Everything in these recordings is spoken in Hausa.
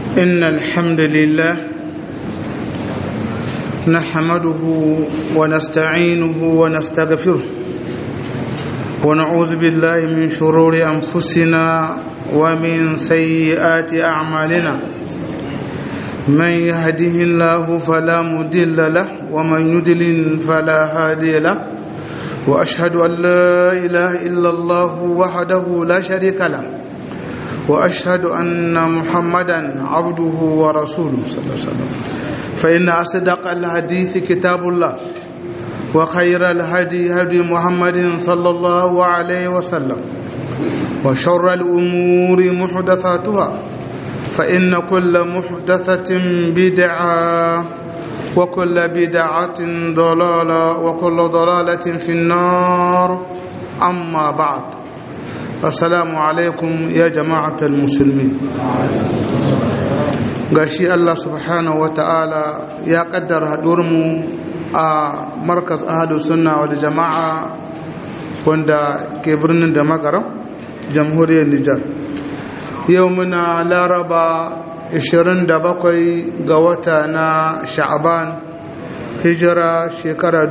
إن الحمد لله نحمده ونستعينه ونستغفره ونعوذ بالله من شرور أنفسنا ومن سيئات أعمالنا من يهده الله فلا مضل له ومن يضلل فلا هادي له وأشهد أن لا إله إلا الله وحده لا شريك له واشهد ان محمدا عبده ورسوله صلى الله عليه وسلم فان اصدق الحديث كتاب الله وخير الهدي هدي محمد صلى الله عليه وسلم وشر الامور محدثاتها فان كل محدثه بدعه وكل بدعه ضلاله وكل ضلاله في النار اما بعد assalamu alaikum ya jama'atar musulmi gashi Allah subhanahu wata'ala ya kaddara mu a markas ahadu sunna wal jama'a wanda ke birnin da magaram jamhuriyar Nijar yau muna laraba 27 ga wata na sha'aban hijira shekara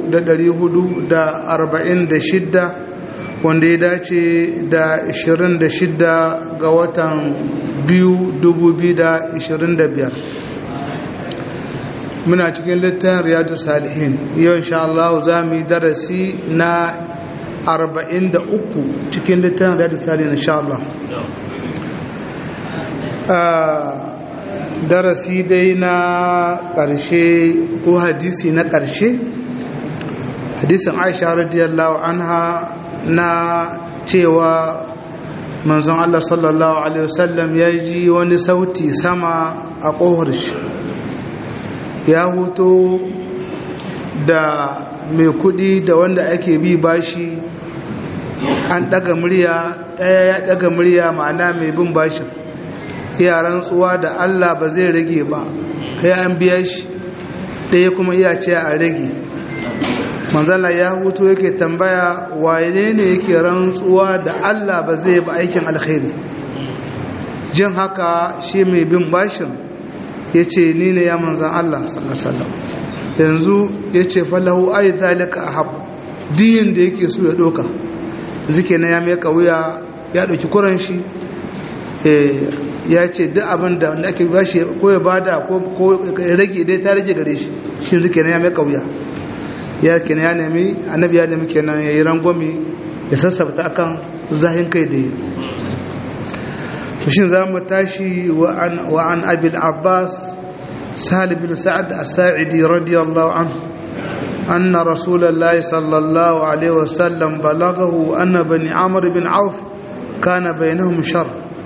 446 wanda ya dace da 26 ga watan 2025 muna cikin littafin riyadu salihin yau insha Allah za mu yi darasi na 43 cikin littafin riyadu salihin insha Allah darasi dai na ƙarshe ko hadisi na ƙarshe hadisin aisha radiyallahu anha na cewa manzon Allah sallallahu Alaihi wasallam ya ji wani sauti sama a ƙohar shi ya hoto da mai kudi da wanda ake bi bashi an ɗaga murya ɗaya ya ɗaga murya ma'ana mai bin bashin yaran tsuwa da Allah ba zai rage ba ya an biya shi ɗaya kuma iya ce a rage manzala ya hutu yake tambaya wane ne yake rantsuwa da Allah ba zai ba aikin alkhairi jin haka shi mai bin bashin ya ce ni ne ya manzan Allah sallallahu yanzu ya ce falahu ai zalika ahab diyin da yake so ya doka zike na ya mai wuya ya ɗauki kuran shi ya ce duk abin da wanda ake bashi ko ya bada ko ya rage dai ta rage gare shi shi zike na ya mai wuya ya kenan ya nemi annabi ya nemi kenan ya yi rangwami ya sassabta akan zahin kai da yi shin za mu tashi wa an abil abbas salib bin sa'ad as-sa'idi radiyallahu anhu أن رسول الله صلى الله عليه وسلم بلغه أن بني عمرو بن عوف كان بينهم شر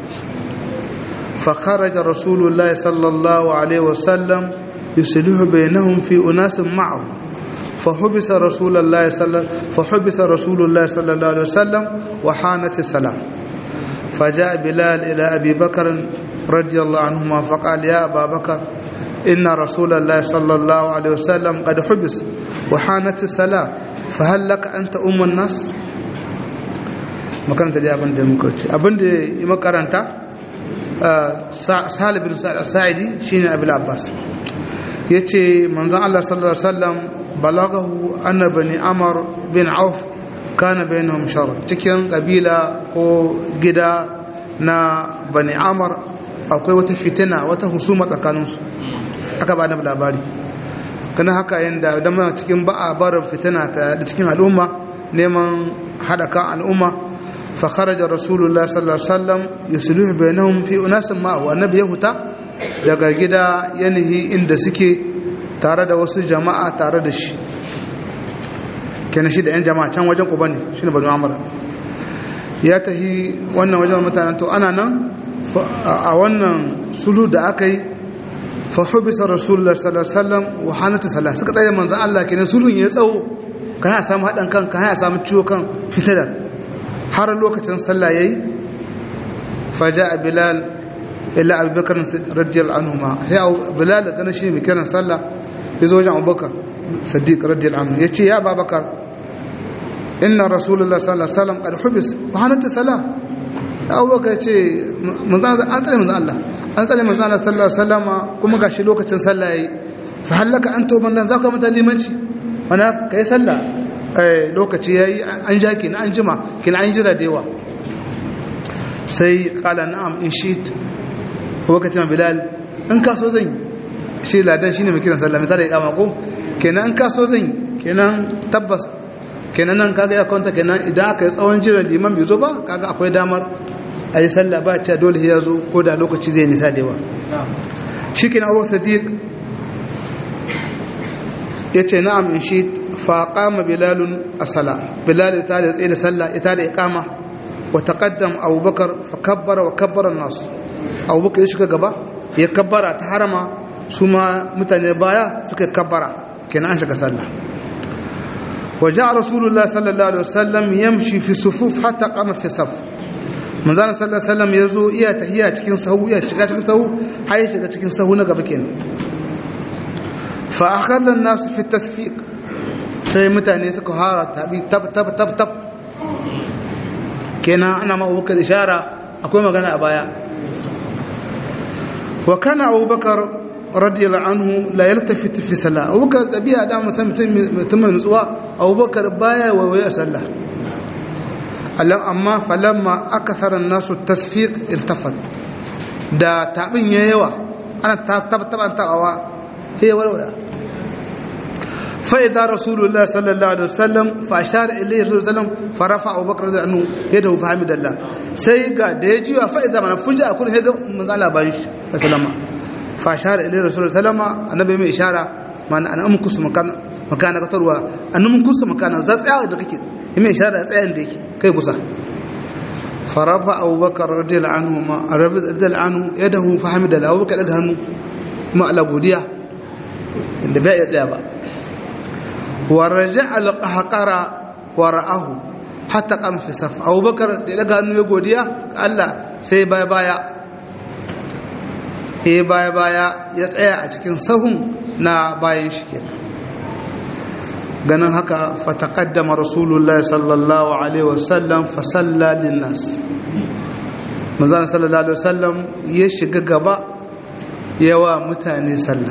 فخرج رسول الله صلى الله عليه وسلم يصلح بينهم في أناس معه فحبس رسول الله صلى فحبس رسول الله صلى الله عليه وسلم وحانت السلام فجاء بلال إلى أبي بكر رضي الله عنهما فقال يا أبا بكر إن رسول الله صلى الله عليه وسلم قد حبس وحانت السلام فهل لك أنت أم الناس makaranta da abin da muka ce abin da yi makaranta salibin sa'idi shine abu abbas ya ce manzan allah sallallahu alaihi wasallam balagahu anna bani amar bin auf kana bainahum shar cikin kabila ko gida na bani amar akwai wata fitina wata husuma tsakaninsu aka ba da labari kana haka yanda da muna cikin ba'a barin fitina ta da cikin al'umma neman hada kan al'umma fa kharaja rasulullah sallallahu alaihi wasallam yusluhu bainahum fi unasin ma wa annabi yahuta daga gida yanihi inda suke tare da wasu jama'a tare da shi kenan shi da 'yan jama'a can wajen ku bane shi ne banu amara ya tahi wannan wajen mutanen to ana nan a wannan sulu da aka yi fa hubisa rasulullah sallallahu alaihi wasallam wa hanata salah suka tsaye manzon Allah kenan sulhun ya tsawo kan ya samu hadan kan kan ya samu ciwo kan fitadar har lokacin sallah yayi faja'a bilal illa abubakar radiyallahu anhuma sai bilal kana shi mai kiran sallah yazo wajen abubakar siddiq radiyallahu anhu yace ya babakar inna rasulullah sallallahu alaihi wasallam qad hubis wa hanata salah abubakar yace manzon an tsare manzon Allah an tsare manzo Allah sallallahu alaihi wasallama kuma gashi lokacin sallah yayi fa halaka an to nan zaka mata limanci mana kai sallah eh lokaci yayi an ja ki na an jima kin an jira da yawa sai kala na'am in shit lokacin bilal in ka so zan yi shi ladan shine mai kiran sallah misali ya kama ko kenan in ka so zan yi kenan tabbas kenan nan kaga ya kwanta kenan idan aka yi tsawon jiran liman bai zo ba kaga akwai damar a yi sallah ba ce dole ya zo ko da lokaci zai nisa da yawa shi kenan abubuwa sadiq ya ce na'am in shi faƙama bilalun asala bilal ita da tsaye da sallah ita da iqama wa taqaddam abubakar fa kabbara wa kabbara nasu abubakar ya shiga gaba ya kabbara ta harama su ma mutane baya suka kabbara kenan an shiga sallah وجاء رسول الله صلى الله عليه وسلم يمشي في الصفوف حتى قام في الصف manzana sallallahu alaihi wasallam yazo iya tahiya cikin sahu iya shiga cikin sahu har ya shiga cikin sahu na gaba kenan fa akhadha an-nas fi tasfiq sai mutane suka hara tabi tab tab tab tab kenan ana ma Abubakar ishara akwai magana a baya wa kana Abubakar radiyallahu anhu la yaltafit fi salah Abubakar tabi'a da mutum mutum nutsuwa Abubakar baya wawaye a sallah amma falamma akathara nasu tasfiq iltafat da tabin ya yawa ana tabtaban tabawa sai warwara fa idza rasulullah sallallahu alaihi wasallam fa ashara ilayhi rasulullah fa rafa abubakar radhiyallahu anhu yadahu fa hamidallah sai ga da ya jiwa fa idza mana fuja kun sai ga manzo Allah bayin shi sallama fa ashara ilayhi rasulullah sallama annabi mai ishara mana an amku su makana makana katarwa an mun kusa makana za tsaya da kake mai ishara tsayan da yake kai kusa farafa abubakar radiyallahu anhu ma radiyallahu anhu yadahu fa hamida lahu abubakar daga hannu kuma Allah godiya inda bai tsaya ba wa raja'a al-qahqara wa ra'ahu hatta qam fi saf abubakar da daga hannu ya godiya ga Allah sai baya baya eh baya baya ya tsaya a cikin sahun na bayan shi kenan ganin haka fataqaddama rasulullahi sallallahu alaihi wasallam fa salla linnas manzon sallallahu alaihi wasallam ya shiga gaba yawa mutane sallah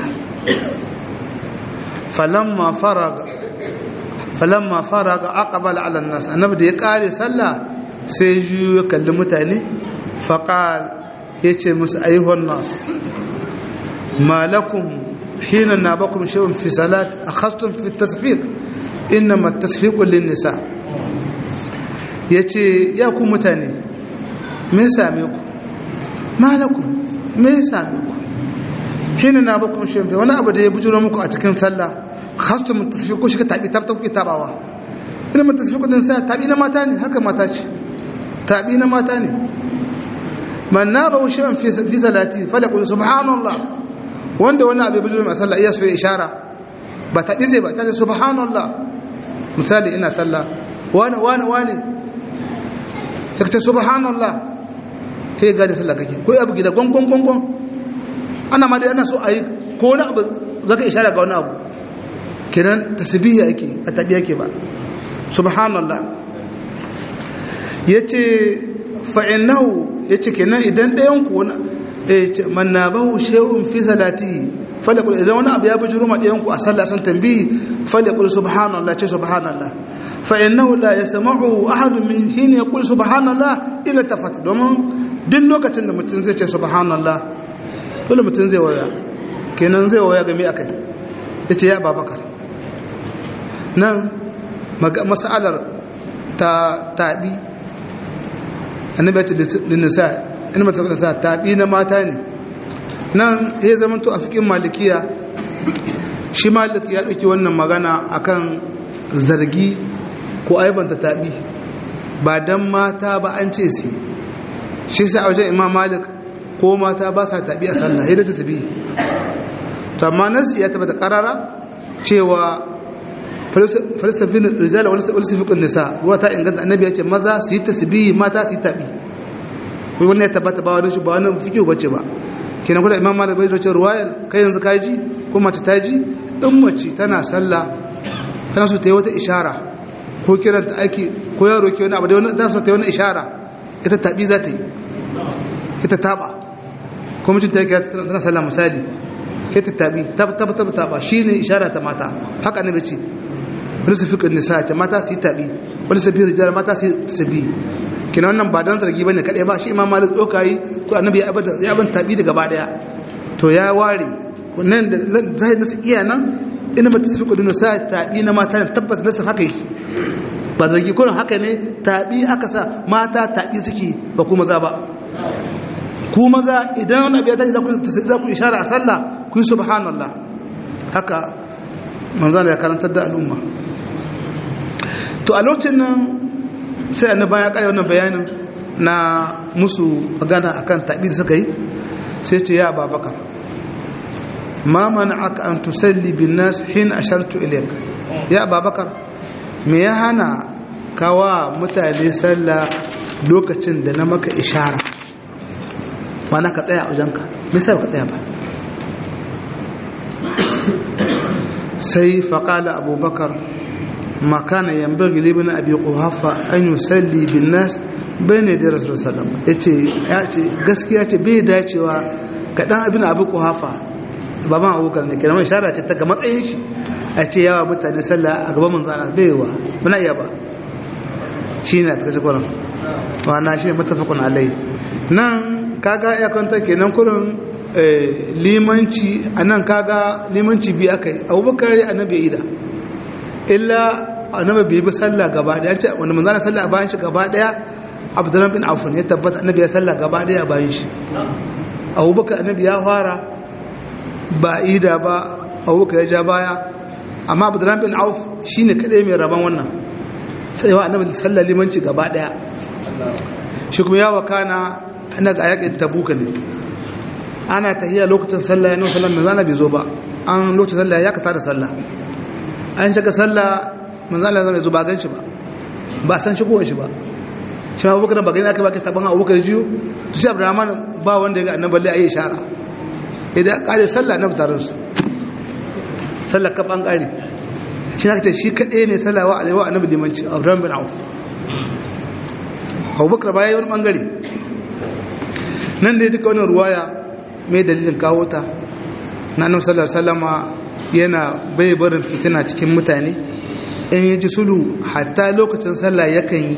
falamma faraga falamma faraga aqbala ala nas annabi da ya kare sallah sai juyo ya kalli mutane faqal yace musu ayyuhan nas malakum حين نابكم شيء في صلاة أخذتم في التصفيق إنما التصفيق للنساء yace ya ku mutane me same ku malakum me same ku hina na bakum shin wani abu da ya bujuro muku a cikin sallah khastum tasfiqu shi ka tabi tab tab tabawa ina mun tasfiqu din sai tabi na mata ne haka mata ce tabi na mata ne man naba shay'an fi fi salati falaqul subhanallah wanda wani abu bujuru mai sallah iya so ya ishara ba ta ɗize ba ta ce subhanallah misali ina sallah wani wani wani ta ce subhanallah sai gani sallah kake ko abu gida gongon gongon ana ma dai ana so a yi ko wani abu zaka ishara ga wani abu kenan tasbihi yake a tabi yake ba subhanallah yace fa innahu yace kenan idan ɗayan ku man na bahu shehun fi salati falakul idan wani abu ya bi juruma ɗayan ku a sallah sun tambayi falakul subhanallah ce subhanallah fa innahu la yasma'u ahadun min hin yaqul subhanallah illa tafat domin duk lokacin da mutum zai ce subhanallah dole mutum zai waya kenan zai waya game akai yace ya babakar nan mas'alar ta tabi annabi ya ce linnisa in mata sa tabi na mata ne nan ya zama to a fikin malikiya shi malik ya ɗauki wannan magana akan zargi ko aibanta tabi ba dan mata ba an ce si shi sai a wajen imam malik ko mata ba sa tabi a sallah yadda ta tabi to amma nasi ya tabbata karara cewa falsafin rijala wani falsafin nisa ruwa ta inganta annabi ya ce maza su yi tasbihi mata su yi tabi wai wannan ya tabbata ba wani ba wani fikiyu bace ba kenan kuma imam malik bai ce ruwayar kai yanzu ka ji ko mace ta ji in mace tana sallah tana so ta yi wata ishara ko kiranta aiki ko yaro ke wani abu da wani tana so ta yi wani ishara ita tabi za ta yi ita taba ko mutum ta yi tana sallah misali ke ta tabi tab tab tab taba shine ishara ta mata haka annabi ce wani su fiƙin nisa ce mata su yi tabi wani su fiye rijiyar mata su yi tabi kina wannan ba dan zargi bane kadai ba shi imam malik doka yi ko annabi ya abada ya ban tabi daga ba daya to ya ware nan da zai nasu iya nan ina mata su fiƙin nisa tabi na mata tabbas nasu haka yake ba zargi kurin haka ne tabi aka sa mata tabi suke ba kuma za ba ku maza idan wani abu ya tashi za ku ishara a sallah ku yi subhanallah haka manzana ya karantar da al'umma to a lokacin nan sai annaba ya kare wannan bayanin na musu magana akan tabi da suka yi sai ce ya babakar ma aka an tusalli bin nas hin ashartu ilayk ya babakar me ya hana kawa mutane sallah lokacin da na maka ishara mana ka tsaya a wajenka misali ka tsaya ba sai faƙala abubakar makana yambar gilibin abi ƙuhafa an yi salli bin nas bai ne da rasu salam ya ce gaskiya ce bai dacewa ga ɗan abin abu ƙuhafa baban abubakar ne kira mai shara ce ta ga matsayin shi a ce yawa mutane sallah a gaban manzana bai wa muna iya ba shi ne a takashe kwanan wana shi ne matafakun alai nan kaga ya kwanta kenan kurin limanci a nan kaga limanci biyu aka yi abubakar ya annabi ida illa annabi bai bi sallah gaba daya ce wanda manzana sallah a bayan shi gaba daya abdurrahman bin auf ya tabbata annabi ya sallah gaba daya a bayan shi abubakar annabi ya fara ba ida ba abubakar ya ja baya amma abdurrahman bin auf shine kadai mai rabon wannan sai wa annabi sallah limanci gaba daya shi kuma ya wakana ana ga yakin tabuka ne ana tahiya lokacin sallah ya nuna sallah manzana bai zo ba an lokacin sallah ya kata da sallah an shiga sallah manzana zai zo ba gan shi ba ba san shigowar shi ba shi ma abubakar ba gani aka ba ka taban abubakar jiyo su ce abdurrahman ba wanda ya ga annan balle a yi ishara idan kare sallah na mutarar su sallah ka ban kare shi na kace shi kaɗai ne sallah wa alaiwa annabi limanci abdurrahman bin auf abubakar ba ya yi wani bangare nan dai duka wannan ruwaya mai dalilin kawo ta na annabi sallallahu alaihi wasallama yana bai barin fitina cikin mutane in yi ji sulu hatta lokacin sallah yakan yi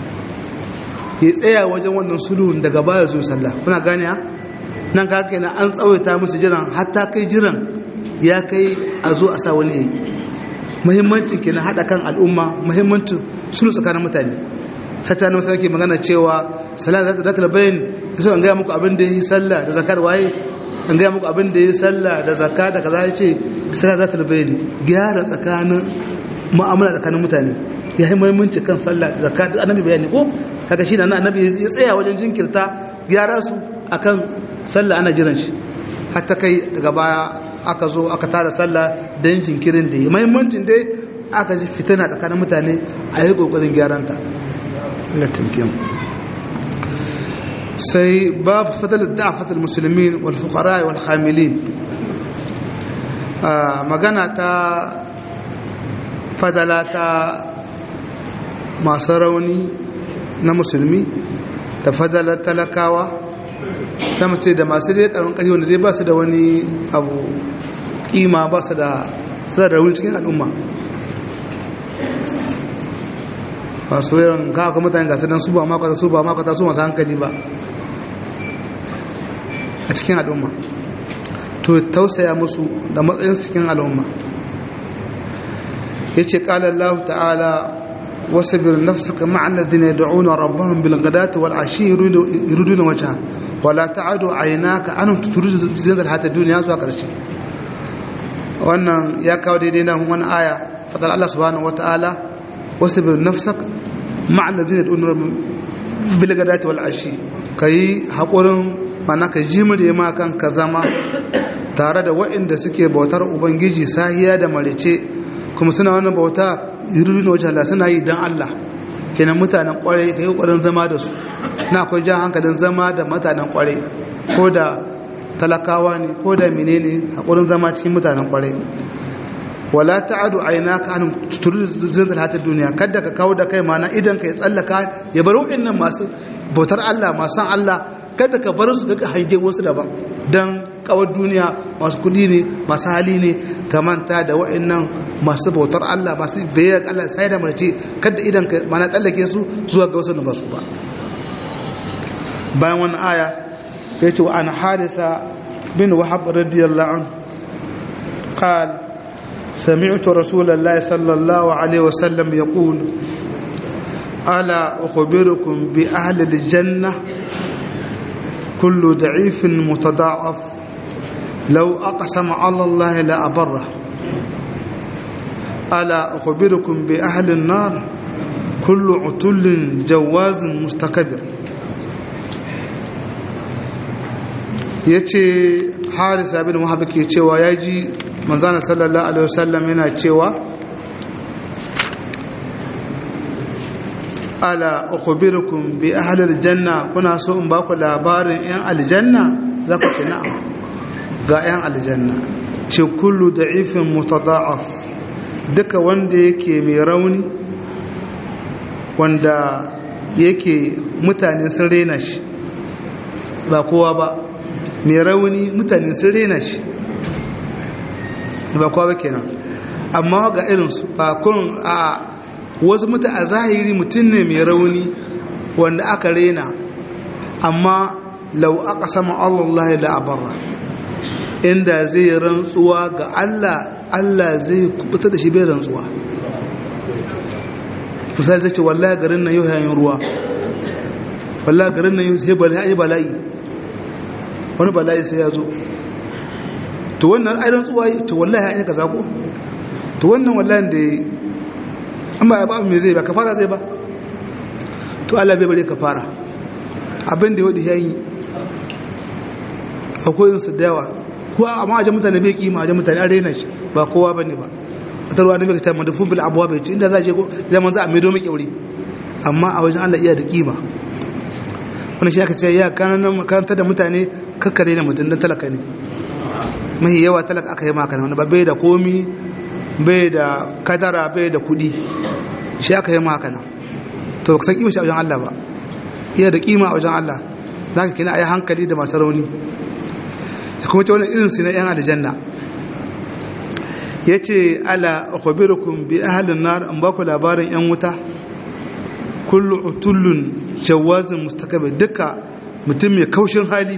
ya tsaya wajen wannan sulhun daga baya zo sallah kuna gane ha nan ka kenan an tsawaita musu jiran hatta kai jiran ya kai a zo a sa wani yayi muhimmancin kenan hada kan al'umma muhimmancin sulhu tsakanin mutane sata na masu ke magana cewa salat za ta datar bayan so an gaya muku abin da yi sallah da zakar waye an gaya muku abin da yi sallah da zakka da kaza ya ce salat za ta bayan gyara tsakanin mu'amala tsakanin mutane ya yi muhimmanci kan sallah da zakka duk annabi bayani ko kaga shi da annabi ya tsaya wajen jinkirta gyara su akan sallah ana jiran shi hatta kai daga baya aka zo aka tara sallah don jinkirin da yi muhimmancin dai aka ji fitina tsakanin mutane a yi kokarin gyaran ta sai babu fadal da'afat al-muslimin wal fuqara wal khamilin magana ta fadala ta masu rauni na musulmi da fadala talakawa sama ce da masu dai karon ƙarfi wanda dai ba su da wani abu ƙima ba su da da rauni cikin al'umma ba su yawan kawo mutane gasu don su ba makwata su ba makwata su masu hankali ba a cikin al'umma to tausaya musu da matsayin cikin al'umma ya ce ƙalar lahu ta'ala wasu bir nafsuka ma'anar da ne da'una rabban bilgadata wal ashi iruduna wata wala ta'adu a yana ka an tuturu zinar hata duniya zuwa ƙarshe wannan ya kawo daidai nan wani aya fadar Allah subhanahu wa ta'ala wasu bir nafsuka ma'anar da ne da'una bilgadata wal ashi ka yi haƙurin mana ka jimire ma kan ka zama tare da waɗanda suke bautar ubangiji sahiya da marice kuma suna wannan bauta yuridu na wajen Allah suna yi don Allah kenan mutanen kwarai ka yi ƙwarin zama da su na akwai jan hankalin zama da mutanen kwarai ko da talakawa ne ko da menene haƙurin zama cikin mutanen kwarai wala ta'adu aina ka an tuturu zinzal hatar duniya kada ka kawo da kai mana idan ka ya tsallaka ya bar waɗannan masu bautar Allah masu san Allah kada ka bar su ga hange wasu daban dan kawar duniya masu kudi ne masu hali ne ka manta da wa'annan masu bautar Allah masu bayyana Allah sai da mace kada idan ka mana tsallake su zuwa ga wasu da ba su ba bayan wannan aya ya ce wa an harisa bin wahab radiyallahu an قال سمعت رسول الله صلى الله عليه وسلم يقول ألا أخبركم بأهل الجنة كل ضعيف متضاعف لو أقسم على الله لأبره ألا أخبركم بأهل النار كل عتل جواز مستكبر yace harisa bin wahab ke cewa ya ji manzana sallallahu alaihi wasallam yana cewa ala ukhbirukum bi ahli aljanna kuna so in baku labarin yan aljanna za ku ce na'am ga yan aljanna ce kullu da'ifin mutada'af duka wanda yake mai rauni wanda yake mutane sun rena shi ba kowa ba mai rauni mutane sun rena shi ba kowa ba kenan amma ga irinsu ba kun a wasu mutu a zahiri mutum ne mai rauni wanda aka rena amma lau aka sama Allah da abarra inda zai rantsuwa ga Allah Allah zai kubuta da shi bai rantsuwa misali zai ce wallahi garin nan yau yayin ruwa wallahi garin nan yau sai bala'i wani bala'i sai ya zo to wannan ai rantsuwa to wallahi ya kaza ko to wannan wallahi da an ba ba me zai ba kafara zai ba to Allah bai bare kafara abin da yodi yayi akwai yin su da yawa ko amma a mutane bai kima a mutane an raina shi ba kowa bane ba wata ruwa da bai ta madafun bil abuwa bai ci inda za je ko zaman za a mai domin kyauri amma a wajen Allah iya da kima wani shi aka ce ya kanan karanta da mutane kakkare da mutum dan talaka ne mahi yawa talaka aka yi maka wani ba bai da komi bai da kadara bai da kudi shi aka yi maka nan to ba ka san kima shi a wajen Allah ba iya da kima a wajen Allah za ka kina a yi hankali da masu rauni kuma ce wani irin su na yan aljanna ya ce ala akhbirukum bi ahlin nar an ba ku labarin yan wuta kullu utullun jawazin mustakabir duka mutum mai kaushin hali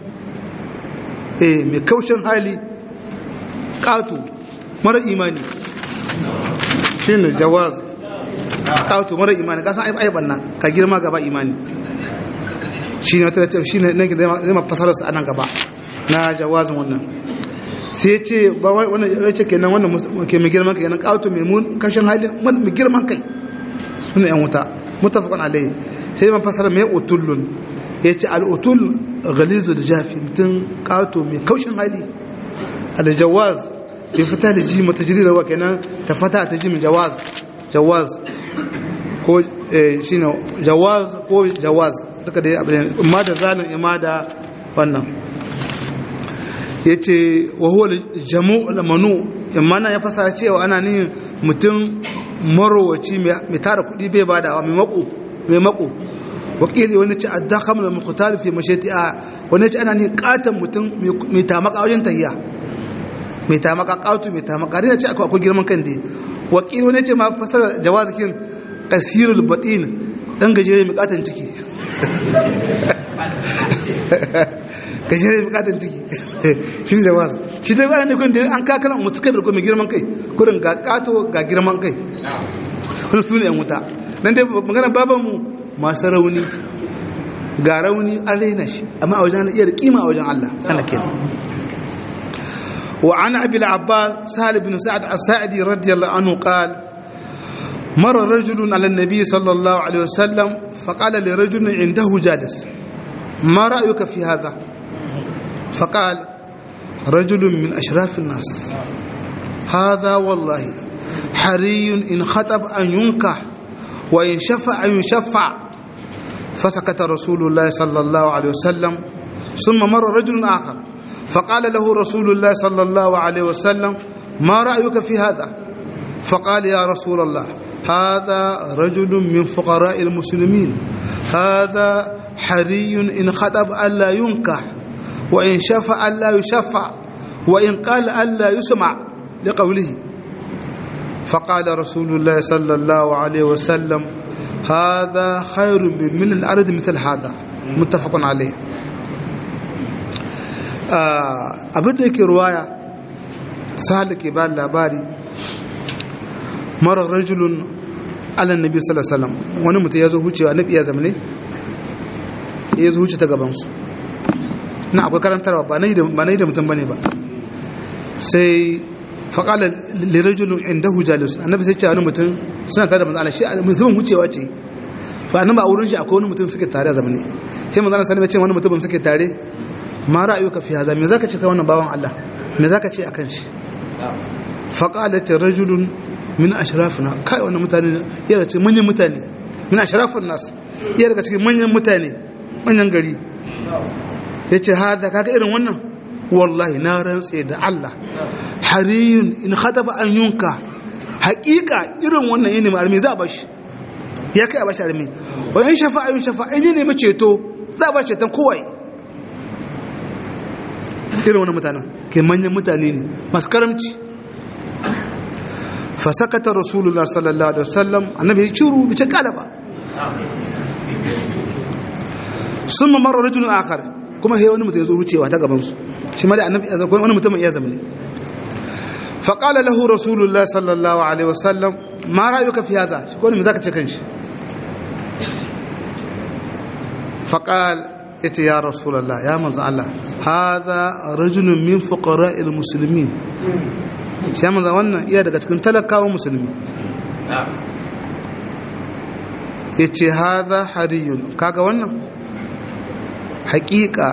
eh mai kaushin hali ƙato mara imani shi ne jawaz ƙato mara imani kasan aiban nan ka girma gaba imani shi ne wata da shi ne zai ma fasararsa a nan gaba na jawazin wannan sai ce ba wannan ya ce kenan wannan ke mai girman kai kenan ƙato mai mun kashin hali mai girman kai suna yan wuta mutafakon alayhi sai man fasara mai utullun ya ce al'utul galizu da jafi mutum ƙato mai kaushin hali aljawaz bai fita da ji mata jiri rawa kenan ta fata ta ji mai jawaz jawaz ko shi ne jawaz ko jawaz duka da abin ma da zalin ima da wannan ya ce wahuwa jamu lamanu imana ya fasara cewa ana nihin mutum marowaci mai tara kudi bai badawa mai mako mai mako wakili wani ce addakam da mukhtar fi mashati a wani ce ana ni katan mutum mai tamaka wajen tahiya mai tamaka katu mai tamaka dai ce akwai akwai girman kan dai wakili wani ce ma fasara jawazikin kasirul batin dan gajere mai katan ciki gajere mai katan ciki shi ne jawaz shi dai ana ne kun da an kakala musukar da mai girman kai kurin ga kato ga girman kai wani su ne yan wuta dan dai magana babanmu masu rauni ga rauni an raina shi amma a wajen iya da kima a wajen Allah ana kenan wa an abi al-abbas sahal ibn sa'ad as-sa'idi radiyallahu anhu qala مر رجل على النبي صلى الله عليه وسلم فقال لرجل عنده جالس ما رأيك في هذا فقال رجل من أشراف الناس هذا والله حري إن خطب أن ينكح وإن شفع أن يشفع فسكت رسول الله صلى الله عليه وسلم ثم مر رجل آخر فقال له رسول الله صلى الله عليه وسلم ما رأيك في هذا فقال يا رسول الله هذا رجل من فقراء المسلمين هذا hariyun in khatab alla yunka wa in shafa alla yushaffa wa in qala alla yusma liqawlihi فقال رسول الله صلى الله عليه وسلم هذا خير من الأرض مثل هذا متفق عليه abin da yake ruwaya sahal ke ba labari marar rajulun alan nabi sallallahu alaihi wani mutum ya zo hucewa nabi ya zamane ya zo huce ta gabansu na akwai karantarwa ba na yi da mutum bane ba sai faƙala lirajulun inda hujjalus annabi sai ce wani mutum suna tare da manzo Allah shi mutumin hucewa ce ba nan ba wurin shi akwai wani mutum suke tare a zamane sai manzo Allah sallallahu alaihi wani mutum suke tare ma ra'ayuka fi haza me zaka ce kai wannan bawan Allah me zaka ce akan shi faqalat rajulun min ashrafina kai wannan mutane yana ce manyan mutane min ashrafin nas iya daga cikin manyan mutane manyan gari yace hada kaga irin wannan wallahi na rantse da Allah hariyun in khataba an yunka haƙiƙa irin wannan yini armi za a bashi ya kai a bashi armi wa in shafa'a in shafa'a in ne ceto za a bashi ceton kowai irin wani mutanen ke manyan mutane ne masu karamci fasakata rasulullah sallallahu alaihi wasallam annabi ya ciru bice kala ba sun mamar rajulun akar kuma he wani mutum ya zo wucewa ta gabansu shi ma da annabi ya zama wani mutum ya zama ne faƙala lahu rasulullah sallallahu alaihi wasallam ma ra'ayuka fi haza shi ko ne me zaka ce kanshi faqal yace ya rasulullah ya manzo Allah hadha rajulun min fuqara'il muslimin shi ya manzo wannan iya daga cikin talakawan musulmi yace hadha hariyun kaga wannan haƙiƙa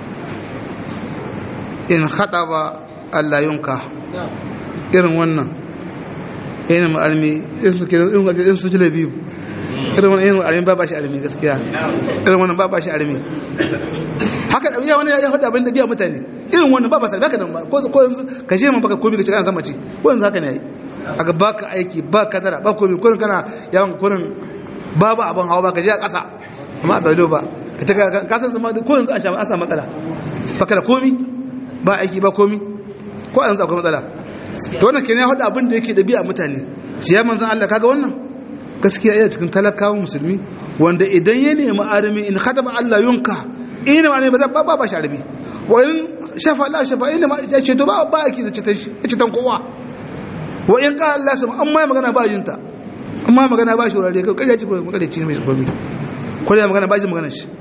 in khataba Allah yunka irin wannan yana ma'almi in su jile biyu irin wannan yana ma'almi ba ba shi almi gaskiya irin wannan ba ba shi almi haka da ya wani ya hudu abin da biya mutane irin wannan ba ba sa baka nan ba ko ko yanzu ka je man baka komi ka ci kana sama ci ko yanzu haka ne yayi aka baka aiki ba kadara ba komi kurin kana yawan kurin babu abin hawa ba ka je a ƙasa amma a bai ba ka ta ka san zama ko yanzu an sha an samu matsala baka da komi ba aiki ba komi ko yanzu akwai matsala to wannan kenan ya hudu abin da yake da biya mutane shi ya manzan Allah kaga wannan gaskiya yana cikin talakawan musulmi wanda idan ya nemi arami in khataba Allah yunka ina ma ne ba ba ba shi arami wa in shafa Allah shafa ina ma ya ce to ba ba yake da citan shi ya citan kowa wa in qala Allah sama amma magana ba jinta amma magana ba shi wurare kai ya ci ko kai ci mai komai ko ya magana ba shi magana shi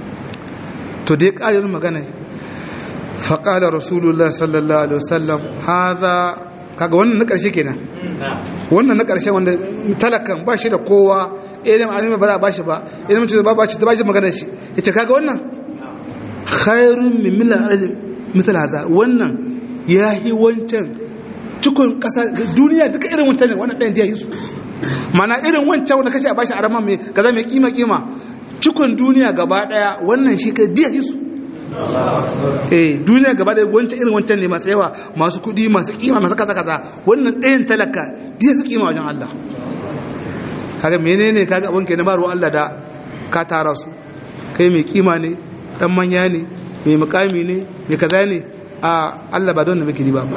to dai ƙarin magana faƙalar rasulullah sallallahu alaihi wasallam haza kaga wannan na ƙarshe kenan wannan na ƙarshe wanda talakan ba shi da kowa ilim alimi ba za a ba shi ba ilim ce ba ba shi ta ba shi magana shi ya ce kaga wannan khairun min milan arzi misal haza wannan ya yi wancan cikon ƙasa duniya duka irin wancan ne wannan ɗayan da ya yi su mana irin wancan wanda kace a bashi arama mai kaza mai kima kima cikon duniya gaba daya wannan shi ka diya su eh duniya gaba daya wancan irin wancan ne masu yawa masu kudi masu kima masu kaza kaza wannan ɗayan talaka diya su kima wajen Allah kaga menene kaga abin kenan ba ruwan Allah da ka tara su kai mai kima ne dan manya ne mai mukami ne mai kaza ne a Allah ba don da muke ba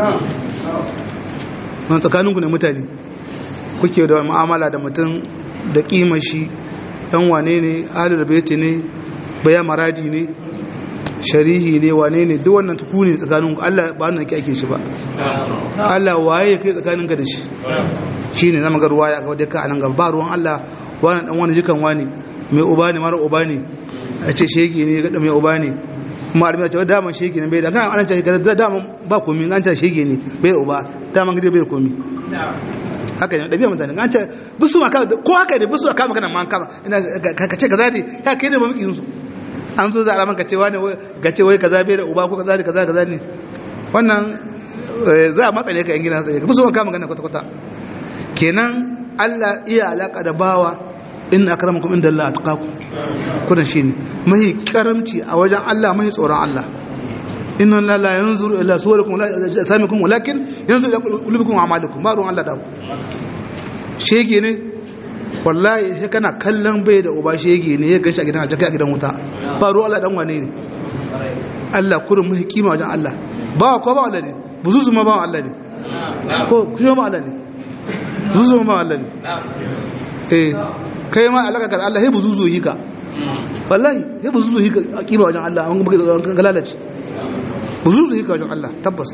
man tsakaninku ne mutane kuke da mu'amala da mutum da kima shi dan wane ne ahlul baiti ne baya maradi ne sharihi ne wane ne duk wannan tuku ne tsakanin ku Allah ba wannan ake shi ba Allah waye kai tsakaninka da shi shine zama ga ruwaya ga wadda ka anan gaba ba ruwan Allah wani dan wani jikan wani mai uba ne mara uba ne a ce shege ne ga mai uba ne kuma arbi ce daman shege ne bai da kana an ce ga daman ba komi an ce shege ne bai da uba daman gidi bai da komi haka ne ɗabi'a mutane an ce bisu ma ko haka ne bisu kama kana man kama ina ka ce kaza ne ya kai ne mamakin su an zo za a ka ce wani ga ce wai kaza bai da uba ko kaza ne kaza kaza ne wannan za a matsale ka yan gidan sai bisu ma kama kana kwata kwata kenan Allah iya alaka da bawa in akramakum inda Allah atqakum kudan shine mahi karamci a wajen Allah mahi tsoron Allah inna la la yanzuru ila suwarikum wala samikum walakin yanzuru ila qulubikum wa a'malikum ba ruwan Allah da ku shege ne wallahi sai kana kallon bai da uba shege ne ya ganshi a gidan aljanna a gidan wuta ba ruwa Allah dan wane ne Allah kurin muhi kima wajen Allah ba ko ba Allah ne buzuzu ma ba Allah ne ko kuma ma Allah ne buzuzu ma Allah ne eh kai ma alaka ga Allah sai buzuzu yi ka wallahi sai buzuzu yi ka kima wajen Allah an ga lalace buzuzu yi ka wajen Allah tabbas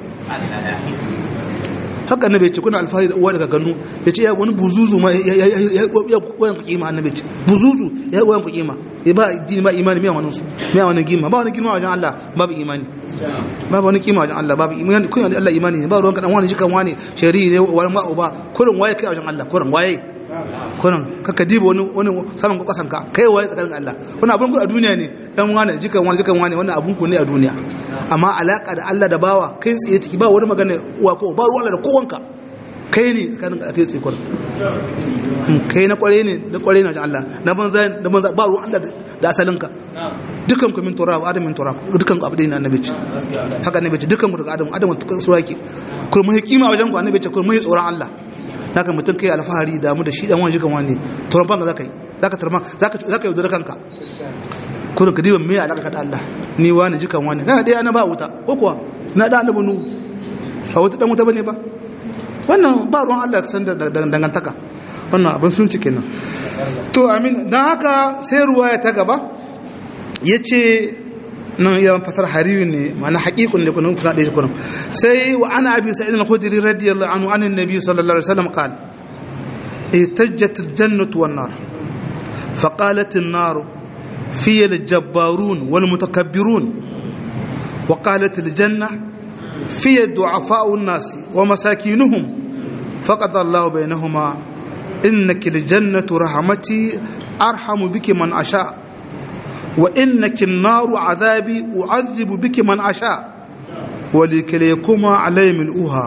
haka annabi ce kuna alfahari da uwa daga ganu ya ce ya wani buzuzu ma ya koyan ku kima annabi ce buzuzu ya koyan ku kima ya ba dini ba imani miya wani su miya wani kima ba wani kima wajen Allah babu imani babu wani kima wajen Allah babu imani kun da Allah imani ne ba ruwan kadan wani shi kan wani shari'i ne wani ma uba kurin waye kai wajen Allah kurin waye kurin kaka diba wani wani saman kwakwasan ka kai waye tsakanin Allah wani abun ku a duniya ne dan wani jikan wani jikan wani wannan abun ku ne a duniya amma alaka da Allah da bawa kai tsaye ciki ba wani magana uwa ko ba ruwan Allah da kowanka kai ne tsakanin ka kai tsaye kurin kai na kware ne da kware ne wajen Allah na banza da banza ba ruwan Allah da asalin ka dukan ku min turab adam min turab dukan ku abdai na annabi ce haka annabi ce dukan ku daga adam adam tukan su yake kuma mai kima wajen ku annabi ce kuma mai tsoron Allah naka mutum kai alfahari da mu da shi dan wani jikan wani turan banka zaka yi zaka tarma zaka zaka yaudar kanka ko ka diba me alaka da Allah ni wani jikan wani kana dai na ba wuta ko kuwa na da annabi nu a wuta dan wuta bane ba wannan ba ruwan Allah san da dangantaka wannan abin sun cike nan to amin dan haka sai ruwaya ta gaba yace nan ya fasar hariyu ne ma'ana haqiqun ne kunun kusa da shi kunun sai wa ana abi sa'id al-khudri radiyallahu anhu an annabi sallallahu alaihi wasallam qala ihtajjat al-jannatu wan-nar فقالت النار في الجبارون والمتكبرون وقالت الجنة في ضعفاء الناس ومساكينهم فقد الله بينهما إنك الجنة رحمتي أرحم بك من أشاء وإنك النار عذابي أعذب بك من أشاء ولكليكما علي ملؤها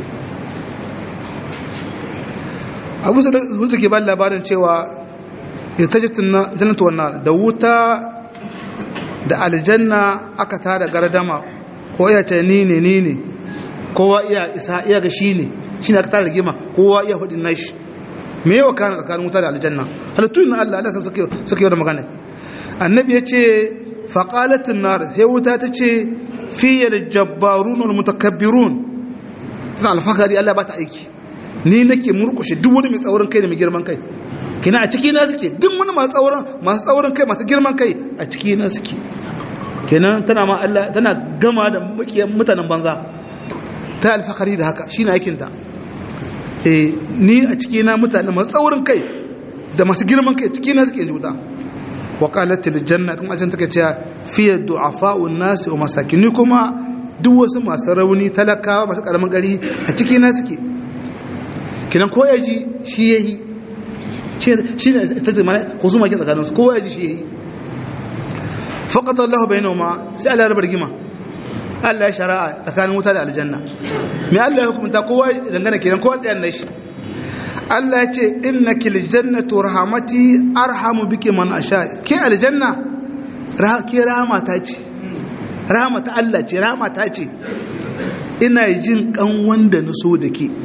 abu sa da ke ba labarin cewa ita jannatu wannan da wuta da aljanna aka tada gardama ko iya ce ni ne ni ne kowa iya isa iya ga shi ne shi ne aka tada rigima kowa iya hudin nashi me yawa kana tsakanin wuta da aljanna halittu na Allah Allah suke suke yau da magana annabi ya ce faqalatin nar sai wuta ta ce fiyal jabbarun wal mutakabbirun tana alfakari Allah ba ta aiki ni nake murkushe duk wani mai tsaurin kai da mai girman kai kina a ciki na suke duk wani masu tsaurin masu tsaurin kai masu girman kai a ciki na suke kenan tana ma Allah tana gama da makiyan mutanen banza ta alfakari da haka shine aikin ta eh ni a ciki na mutane masu tsaurin kai da masu girman kai ciki na suke juta wa qalat lil janna kuma ajin take cewa fi du'afa'un nas wa masakin ni kuma duk wasu masu rauni talakawa masu karamin gari a ciki na suke kinan ko yaji shi yayi shi ne ta ce mana husuma kin tsakaninsu kowa ya ji shi yayi faqad Allah bainahuma sai Allah ya rabar gima Allah ya shari'a tsakanin wuta da aljanna me Allah ya hukunta kowa dangane kenan kowa tsayan nashi Allah ya ce innaki aljannatu rahmati arhamu biki man asha ke aljanna ke rahama ta ce rahama ta Allah ce rahama ta ce ina jin kan wanda na so da ke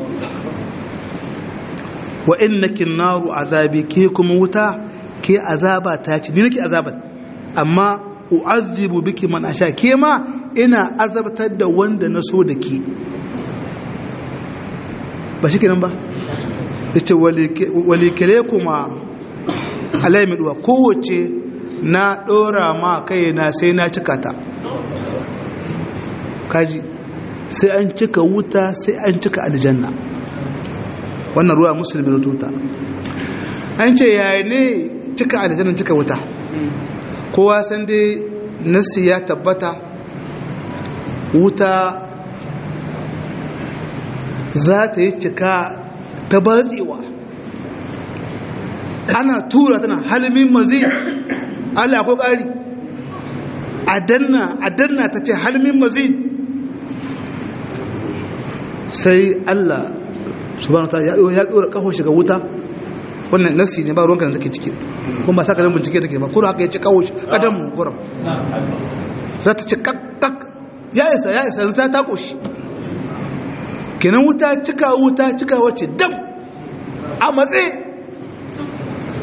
wa innaki naru azabi ke kuma wuta ke azaba ta ce ni nake azabar amma u'azzibu biki man asha ke ma ina azabtar da wanda na so da ke ba shi kenan ba yace walikale kuma alaimiduwa kowace na dora ma kai na sai na cika ta kaji sai an cika wuta sai an cika aljanna wannan ruwa musulmi na tuta an ce yaya ne cika aljanna cika wuta kowa san dai nassi ya tabbata wuta za ta yi cika ta batsewa ana tura tana halmin mazi Allah ko ƙari a danna a danna ta ce halmin mazi sai Allah subhanahu wa ta'ala ya dora kaho shiga wuta wannan nasi ne ba ruwanka da take ciki kuma ba saka dan bincike take ba kuma haka ya ci kawo shi adam gurin za ta ci kakkak ya isa ya isa za ta koshi kenan wuta cika wuta cika wace dam a matse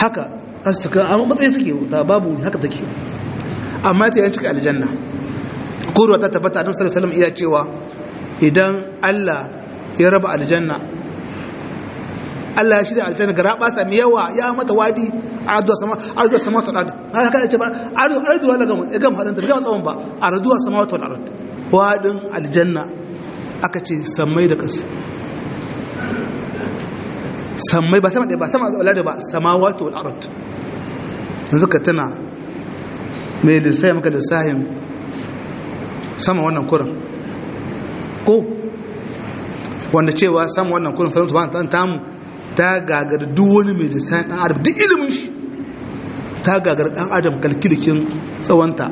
haka amma matsayi suke ta babu haka take amma ta yanci aljanna ko ruwa ta tabbata annabi sallallahu alaihi wasallam iya cewa idan Allah ya raba aljanna Allah ya shirya aljanna ga raba sami yawa ya mata wadi arduwa sama arduwa sama ta ard har ka ce ba ardu ardu wala ga ya gama hadanta ga tsawon ba arduwa sama ta ard wadin aljanna aka ce sammai da ƙasa sammai ba sama ɗaya ba sama da ba samawati wal ard yanzu ka tana mai lissahi maka lissahin sama wannan kurin ko wanda cewa sama wannan kurin sarauta ba ta tamu ta gagar duk wani mai lissahin ɗan adam duk ilimin shi ta gagar ɗan adam kalkilikin tsawonta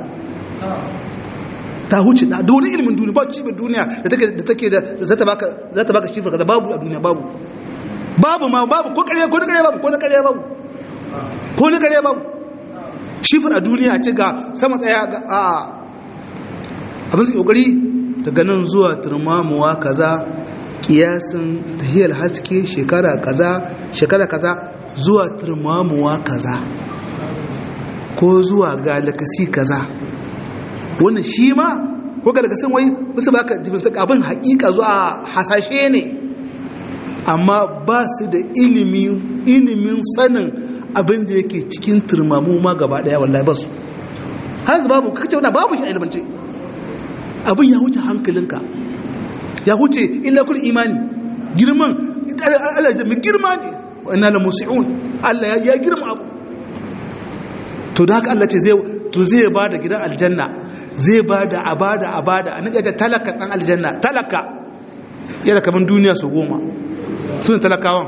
ta huce da duk wani ilimin duniya ba cibiyar duniya da take da za ta baka shifar kaza babu a duniya babu babu ma babu ko ƙarya ko na ƙarya babu ko na ƙarya babu ko na ƙarya babu shifar a duniya ce ga sama tsaya ga a abin su ƙoƙari daga nan zuwa turmamuwa kaza kiyasin tahiyar haske shekara kaza shekara kaza zuwa turmamuwa kaza ko zuwa galakasi kaza wannan shi ma ko galakasin wai musu baka jibin abin hakika zuwa hasashe ne amma ba su da ilimin sanin abin da yake cikin turmamu ma gaba daya wallahi ba su hanzu babu kakace wana babu shi a ilimance abin ya huce hankalinka ya huce illa kul imani girman Allah da girma ne wa inna la musi'un Allah ya girma abu to da haka Allah ce zai to zai ba da gidan aljanna zai ba da abada abada a nika talaka dan aljanna talaka yana kaman duniya su goma su ne talakawan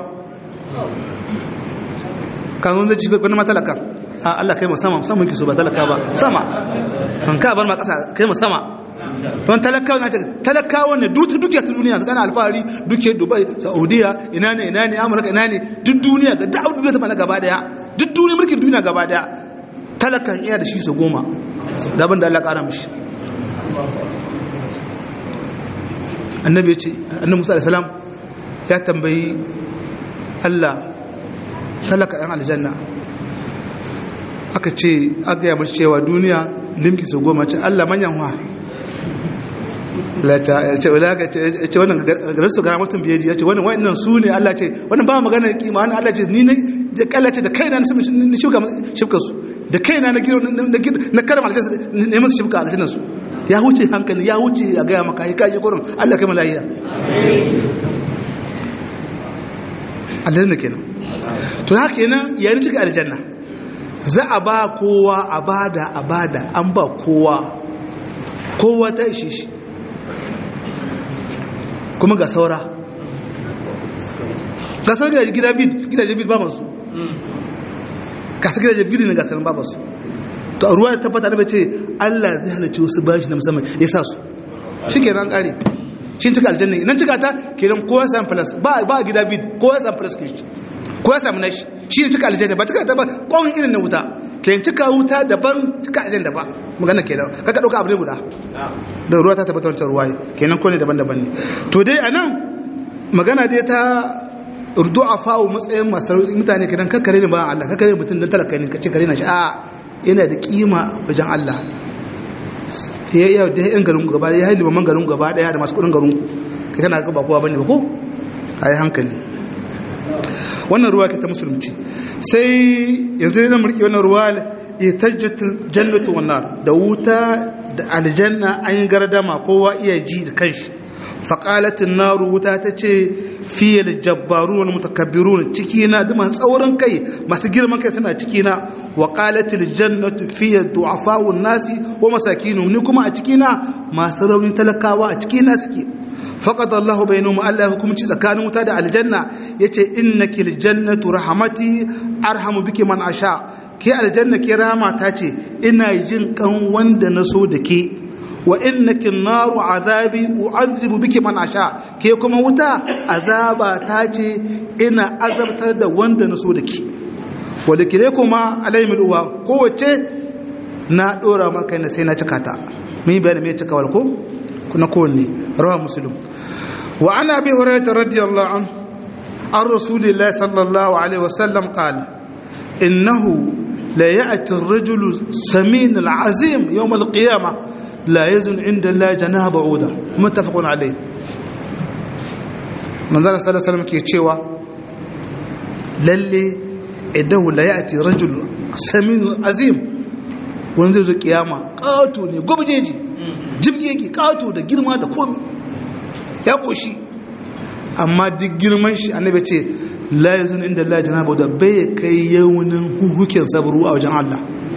kanzon zai cikin kwanan matalaka a Allah kai sama saman kiso ba talaka ba sama kan ka bar ma kasa kai ma sama don talakawa na talakawa ne duk duk ta duniya su kana alfahari duke dubai saudiya ina ne ina ne amurka ina ne duk duniya ga da'ud duniya ta mana gaba daya duk duniya mulkin duniya gaba daya talakan iya da shi su goma daban da Allah kara mishi annabi ya ce annabi musa alaihi salam ya tambayi Allah talaka ɗan aljanna aka ce aka yi mace cewa duniya limki su goma ce Allah manyan wa ce wannan garasu gara mutum biyaji ya ce wannan wannan su ne Allah ce wannan ba magana kima wani Allah ce ni na kalla ce da kaina na shifka su da kaina na giro na karama aljanna ne musu shifka aljanna su ya huce hankali ya huce a gaya maka ya kaji kurin Allah kai malahiya aljanna kenan to haka kenan yayin cika aljanna za a ba kowa a bada a bada an ba kowa kowa ta ishe shi kuma ga saura gasar gidajen bid gidajen bid ba masu gasar gidajen bid ne gasar ba masu to a ruwa ya tabbata da ce Allah zai halarci wasu bashi na musamman ya sa su shi ke ran kare shi cika aljanna idan cika ta kenan kowa samu plus ba ba gida bid kowa samu plus ke kowa samu nashi shi ne cika aljanna ba cika ta ba kwan irin na wuta kenan cika wuta daban cika aljanna ba magana kenan kaka dauka abu ne guda da ruwa ta tabbata wancan ruwa kenan ko ne daban-daban ne to dai anan magana dai ta urdu'a fawo matsayin masu mutane kenan kakkare ne ba Allah kakkare mutum dan talaka ne kace kare na shi a yana da kima wajen Allah ya yi da yan garin gaba ya yi limaman garin gaba daya da masu kudin garin ka kana ga ba kowa bane ba ko a yi hankali wannan ruwa ke ta musulunci sai yanzu ne na mulki wannan ruwa ya tajjatul jannatu wannan da wuta da aljanna an yi gardama kowa iya ji da kanshi faƙalatin naru wuta ta ce fiye da jabbaru wani mutakabbiru ciki na da masu tsaurin kai masu girman kai suna ciki na wa ƙalatin jannatu fiye du'afawun nasi wa masakinu ni kuma a ciki na masu raunin talakawa a ciki na suke faƙad Allah bai noma Allah hukumci tsakanin wuta da aljanna ya ce inna ki aljannatu rahamati arhamu biki man asha ke aljanna ke rama ta ce ina jin kan wanda na so da ke wa innaki naru azabi u'adhibu biki man asha ke kuma wuta azaba ta ce ina azabtar da wanda na so da ke wanda kire kuma alaimul uwa kowace na dora maka ne sai na cika ta mun bayani me cika wal ko kuna kowanne rawa muslim wa ana bi hurairah radiyallahu anhu an rasulillahi sallallahu alaihi wasallam qala innahu la ya'ti ar-rajulu samin al-azim yawm al-qiyamah la yazun inda Allah janaha ba'uda muttafaqun alayh manzara sallallahu alaihi ke cewa lalle idahu la ya'ti rajul samin azim wanda zai zo kiyama kato ne gwabjeji jibgege kato da girma da komi ya koshi amma duk girman shi annabi ce la yazun inda Allah janaha ba'uda bai kai yawunin huhukin sabru a wajen Allah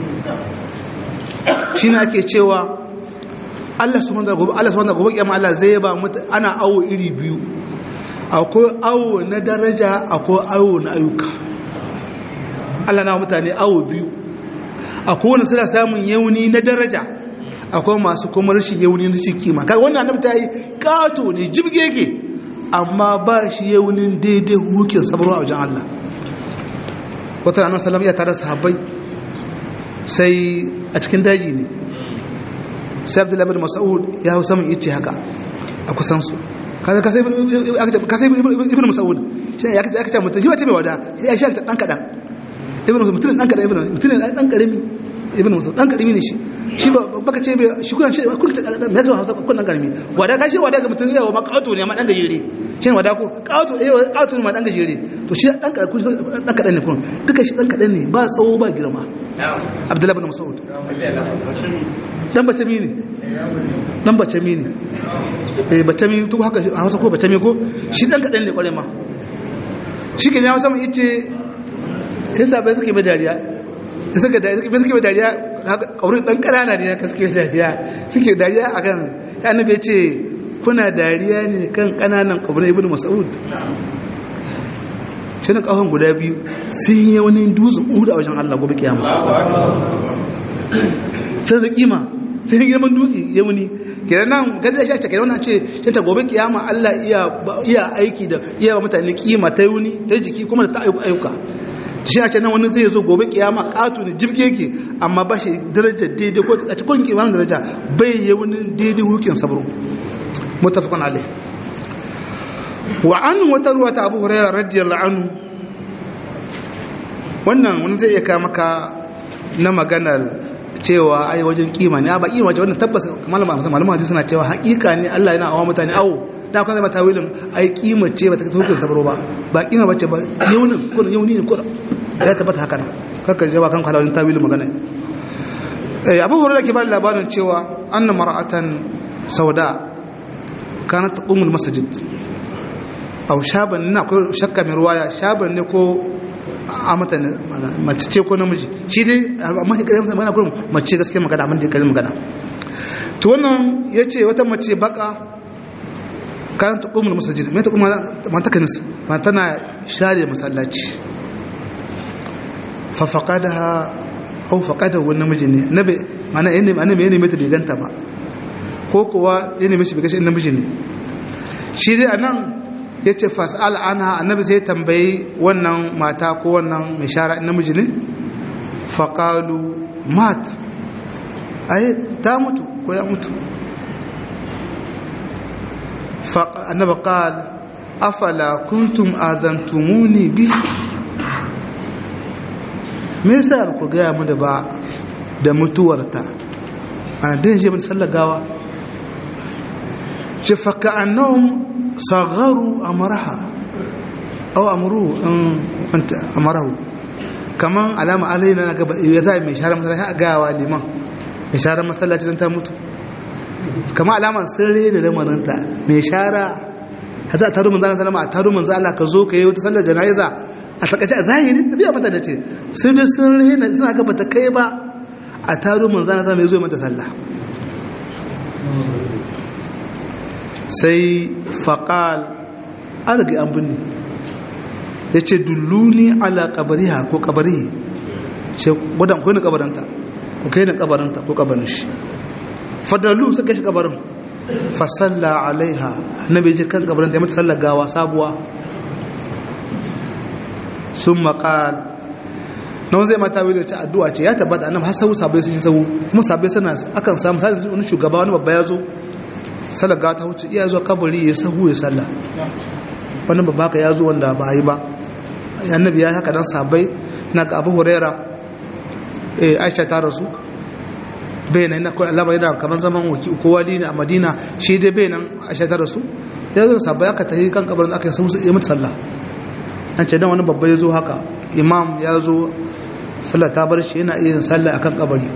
shine ake cewa Allah subhanahu wa ta'ala Allah subhanahu wa ta'ala Allah zai ba mutu ana awo iri biyu akwai awo na daraja akwai awo na ayyuka Allah na mutane awo biyu akwai wani suna samun yauni na daraja akwai masu kuma rashin yauni na cikin kima kai wannan annabi ta yi kato ne jibgege amma ba shi yaunin daidai hukin sabarwa a wajen Allah wata ranar salam ya tare sahabbai sai a cikin daji ne sai abdullahi bin mas'ud ya hau saman ice haka a kusan su kaza kasai ibn mas'ud shi ya kace aka ce mutum shi ba ce mai wada ya shi ta dan kadan ibn mutum dan kadan ibn mutum dan karimi ibn mas'ud dan karimi ne shi shi ba baka ce bai shi kun ce kun ta me zuwa hausa kun dan karimi wada ka shi wada ga mutum yawa ma kawato ne ma dan gajere shi ne wada ko kawato eh kawato ne ma dan gajere to shi dan kadan dan kadan ne kun duka shi dan kadan ne ba tsawo ba girma abdullahi bin mas'ud dan bace mi ne dan bace mi ne eh bace mi to haka a Hausa ko bace mi ko shi dan kadan ne kware ma shi ke ne Hausa mu yace sai sabai suke ba dariya suka dariya suke suke ba dariya haka kaurin dan kanana ne ka suke dariya suke dariya akan ya annabi yace kuna dariya ne kan kananan kaurin ibnu mas'ud cinin kafan guda biyu sun yi wani dutsen uhudu a wajen Allah gobe kiyama sai da kima sai yi girman dutse ya wuni kenan nan gada shi a cikin wannan ce sai ta gobe kiyama Allah iya aiki da iya ba mutane kima ta wuni ta jiki kuma da ta ayyuka shi a ce nan wani zai zo gobe kiyama katu ne jibge yake amma ba shi darajar daidai ko a cikin kimanin daraja bai yi wani daidai hukin sabro mutafakon alai wa an wata ruwa ta abu hurairah radiyallahu anhu wannan wani zai iya kawo maka na maganar cewa ai wajen kima ne ba kima ce wannan tabbas malama malama hadisi suna cewa hakika ne Allah yana awa mutane awo da kuma zama tawilin ai kima ce ba ta hukunta sabro ba ba kima bace ba yaunin kun yauni ne kun ya tabbata haka nan kaka jaba kan kwalawin tawilin magana eh abu hurairah ke ba labarin cewa anna mar'atan sauda kanat taqumul masjid au shaban na akwai shakka mai ruwaya shaban ne ko a mata mace ce ko namiji shi dai amma ne kalmar magana kurum mace gaskiya magana amma da kalmar magana to wannan yace wata mace baka kan ta kumul masjid mai ta kuma man ta kanis man tana share masallaci fa faqadaha aw faqada wani namiji ne nabi mana yana annabi yana mai ta bai ganta ba ko kuwa yana mishi bai gashi namiji ne shi dai anan ya ce fas'al anha annabi sai tambayi wannan mata ko wannan mai shara namiji ne faƙalu mat ai ta mutu ko ya mutu annaba ƙal afala kuntum azantumuni bi me yasa ku gaya mu da ba da mutuwarta ana din shi mun sallagawa ce faka annahum صغروا أمرها أو أمروه أنت أمره كمان علامة علينا أنا يزاي مشارة مثلا قاوة لما مشارة مثلا أنت موت كما علامة سرية لما أنت مشارة هذا تارو من ذلك سلام تارو من ذلك كزوك يو تسلى جنائزة a takaice a zahiri da biya mata da ce sai da sun rena suna gaba ta kai ba a taro manzana zama ya zo mata sallah sai faƙal an rage an binne ya ce dulluni ala ƙabariha ko ƙabarihi ce wadan kwanin ƙabaranta ko kai na ƙabaranta ko ƙabarin shi fadalu suka shi ƙabarin fasalla alaiha na bai ji kan ƙabaranta ya mata sallar gawa sabuwa sun maƙal na wanzai mata wani ta addu'a ce ya tabbata annam har sau sabai sun yi sau kuma sabai suna akan samu sa wani shugaba wani babba ya zo salaga ta wuce iya zuwa kabari ya sahu ya salla wani babba ka ya zo wanda ba yi ba annabi ya haka dan sabai na ga abu huraira aisha ta rasu bai nan kawai alama yana kamar zaman ko wali ne a madina shi dai bai nan aisha ta rasu ya zo sabbai aka tafi kan kabarin aka yi musu yi mutu sallah an ce dan wani babba ya zo haka imam ya zo sallah ta bar shi yana iya sallah akan kabari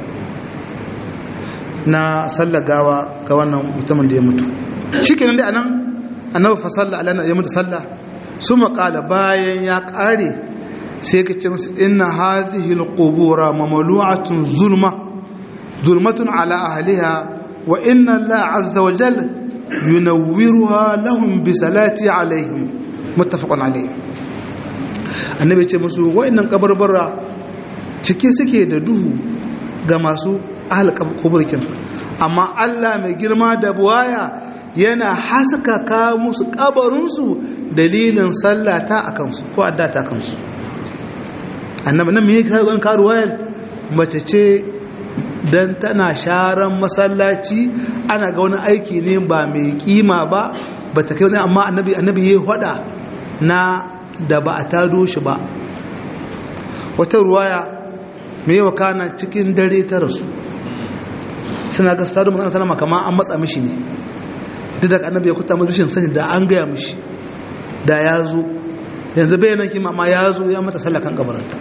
na sallah gawa ga wannan mutumin da ya mutu shi kenan dai anan annabi fa sallah alana ya mutu sallah su maƙala bayan ya ƙare sai ka ce musu inna hadhihi alqubura mamlu'atun zulma zulmatun ala ahliha wa inna Allah azza wa jalla yunawwiruha lahum bi salati alaihim muttafaqun alayhi annabi ce musu wa'annan kabarbara cike suke da duhu ga masu ahal kuburkin amma Allah mai girma da buwaya yana haskaka musu kabarinsu dalilin sallata a kansu ko addata kansu annabi nan mai karuwan karuwayar mace ce don tana sharan masallaci ana ga wani aiki ne ba mai kima ba ba ta kai wani amma annabi annabi ya hada na da ba a tado shi ba wata ruwaya mai wakana cikin dare ta rasu suna ga stadu magana sana kama an matsa mishi ne duk da annabi ya kuta mai rashin sani da an gaya mishi da ya zo yanzu bayanan kima ma ya zo ya mata sallakan kabaranta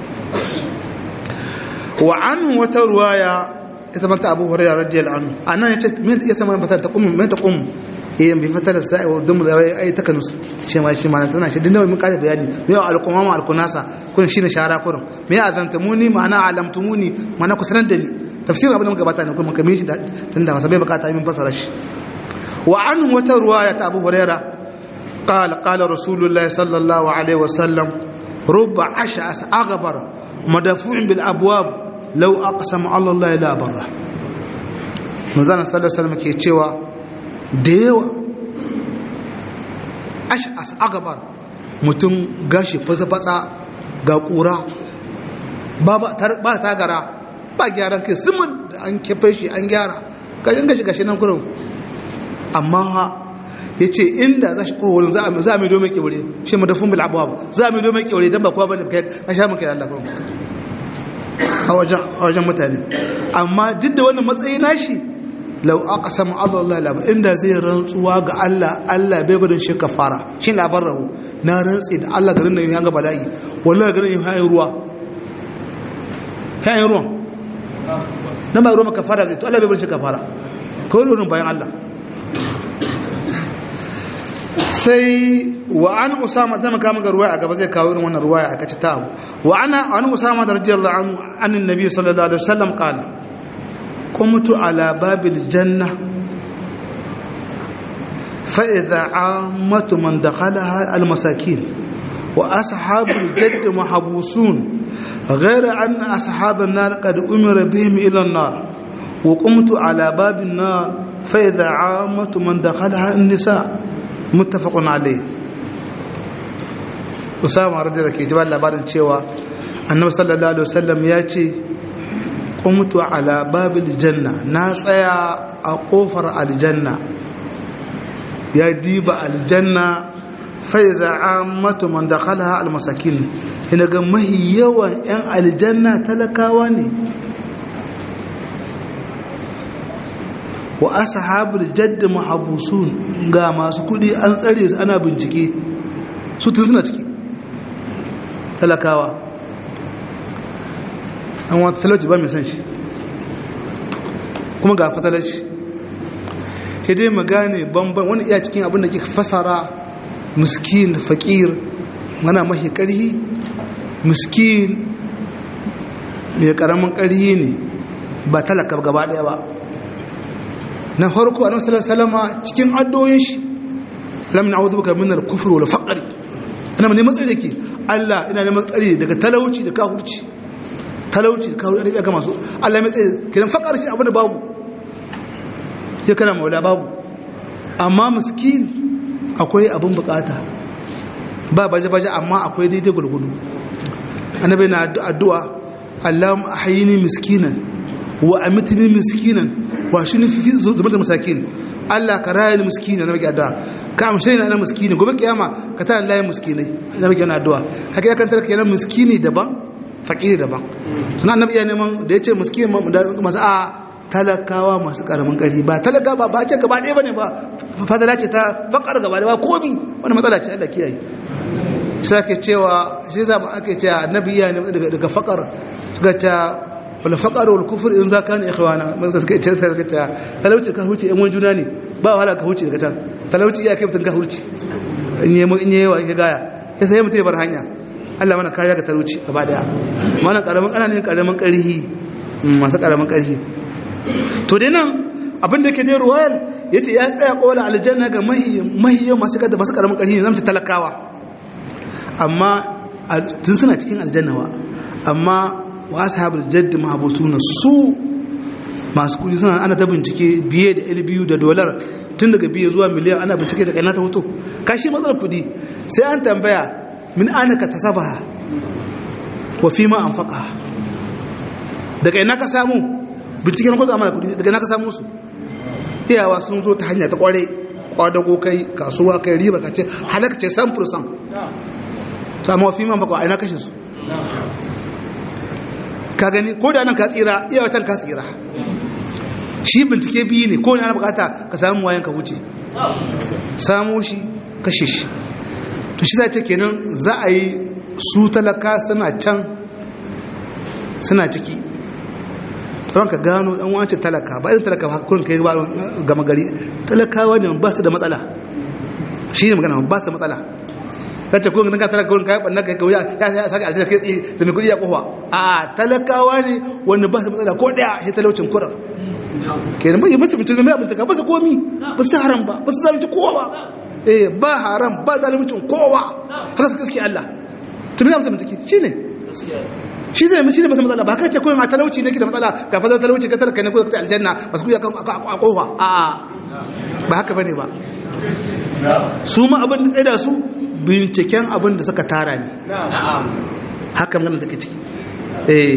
wa anhu wata ruwaya ita mata abu hurairah radiyallahu anhu anan yace min ya sama mata ta kum min ta kum eh bi fatar sa'i wa dum da ai takanus shi ma shi ma tana shi dinda mun kare bayani me al-qumama al-kunasa kun shine shara kurun me azantamuni ma'ana alamtumuni ma'ana kusanan da ni tafsirin abin da muka bata ne kuma kamar shi tunda wasa bai bukata min fasara shi wa anhu wata ruwaya ta abu hurairah قال قال رسول الله صلى الله عليه وسلم رب عشعس أغبر مدفوع بالأبواب لو أقسم على الله لا بره manzana sallallahu alaihi wasallam ke cewa da yawa ash'as agabar mutum gashi fasa-fasa ga kura ba ba tagara ba gyaran kai simin da an kefe shi an gyara gashin gashi gashi nan kurin amma ha ya ce inda za shi kowarin za a mai domin kewure shi madafin bil abuwa za a mai domin kewure don ba kowa bane ka sha maka da Allah a wajen mutane amma duk da wannan matsayi nashi lau aka samu Allah laba inda zai rantsuwa ga Allah Allah bai barin shi kafara shi labar rahu na rantsi da Allah garin nan ya ga bala'i wallahi garin yin hayin ruwa hayin ruwan na ba ruwa kafara zai to Allah bai barin shi kafara kawai ruwan bayan Allah sai wa an usama zama kama ga ruwaya a gaba zai kawo irin wannan ruwaya a kaci ta abu wa ana an usama da radiyallahu anhu anin nabi sallallahu alaihi wasallam qala qumtu ala babil janna fa idha ammatu man dakhalaha al masakin wa ashabul jadd mahbusun غير أن أصحاب النار قد أمر بهم إلى النار وقمت على باب النار فإذا عامة من دخلها النساء muttafaqun alayh Usama radiyallahu ke jibar labarin cewa Annabi sallallahu alaihi wasallam ya ce qumtu ala babil janna na tsaya a kofar aljanna ya diba aljanna fa iza ammatu man dakhalaha almasakin ina ga mahi yawan yan aljanna talakawa ne wa ashabul jadd mahabusun ga masu kudi an tsare su ana bincike su tun suna ciki talakawa an wata talauci ba mai san shi kuma ga fatalaci hidai magane banban wani iya cikin abin da ke fasara miskin fakir mana mahi karhi miskin mai karamin karhi ne ba talaka gaba daya ba na farko a nasarar salama cikin addoyin shi lam na auzu baka min al-kufr wal faqr ana mai matsayi yake Allah ina neman tsari daga talauci da kafirci talauci da kafirci da masu Allah mai tsaye kiran faqar shi abin da babu sai kana maula babu amma miskin akwai abin bukata ba baje baje amma akwai daidai gurgudu annabi na addu'a Allahumma ahyini miskinan wa amitni miskinan wa shi ne fi zubar da masakin Allah ka raya ni miskini na baki addu'a ka amshe ni na miskini gobe kiyama ka tana layin miskinai na baki yana addu'a haka ya kantar kenan miskini daban fakiri daban suna annabi iya neman da ya ce miskin masu a talakawa masu karamin ƙarfi ba talaka ba ba ce gaba ɗaya ba ne ba fadala ce ta fakar gaba ɗaya ba komi wani matsala ce Allah kiyaye sai ake cewa shi za mu ake cewa annabi iya neman daga fakar suka ce wala faqar wal kufr in zaka ne ikhwana mun suka ce sai suka ce talauci ka huce yan juna ne ba wahala ka huce daga can talauci iya kai mutun ka huce in yi in yi wa in gaya sai sai mutai bar hanya Allah mana kariya ga talauci gaba daya mana karamin ana ne karamin karhi masu karamin karhi to dai nan abin da yake da ruwayar yace ya tsaya kola aljanna ga mahi mahi masu kada masu karamin karhi ne zamu ci talakawa amma tun suna cikin aljanna wa amma wa ashabul jadd mahbusuna su masu kudi suna ana ta bincike biye da ilbiyu da dolar tun daga biye zuwa miliyan ana bincike da kaina ta hoto kashi matsalar kudi sai an tambaya min ana ka tasabaha wa fi ma anfaqa daga ina ka samu bincike na kwatsa mana kudi daga ina ka samu su iyawa sun zo ta hanya ta kware kwadago kai kasuwa kai riba ka ce halaka ce 100% to amma fi ma anfaqa a ina kashe su ka gani ko da nan ka tsira iya wacan ka tsira shi bincike biyu ne ko ne ana bukata ka samu wayan ka wuce samu shi kashe shi to shi za ce kenan za a yi su talaka suna can suna ciki tsoron ka gano ɗan wace talaka ba irin talaka kurin kai gama gari talakawa ne ba su da matsala shi ne magana ba su da matsala kace ko ganin ka talaka wurin kai bannan kai kauya ya sai saka aljanna kai tsaye da mai kudi ya kofa a talakawa ne wanda ba su matsala ko daya sai talaucin kurar kenan mai musu mutum zama abin ka ba su komi ba su haram ba ba su zalunci kowa ba eh ba haram ba zaluncin kowa haka su gaske Allah to me za mu mutum take shine shi zai mishi da masa matsala ba ka ce kawai ma talauci ne ke da matsala ga fadar talauci ka talaka ne ko ka aljanna ba su kuya a kofa a ba haka bane ba su ma abin da tsaye da su binciken abin da suka tara ne haka magana take ciki eh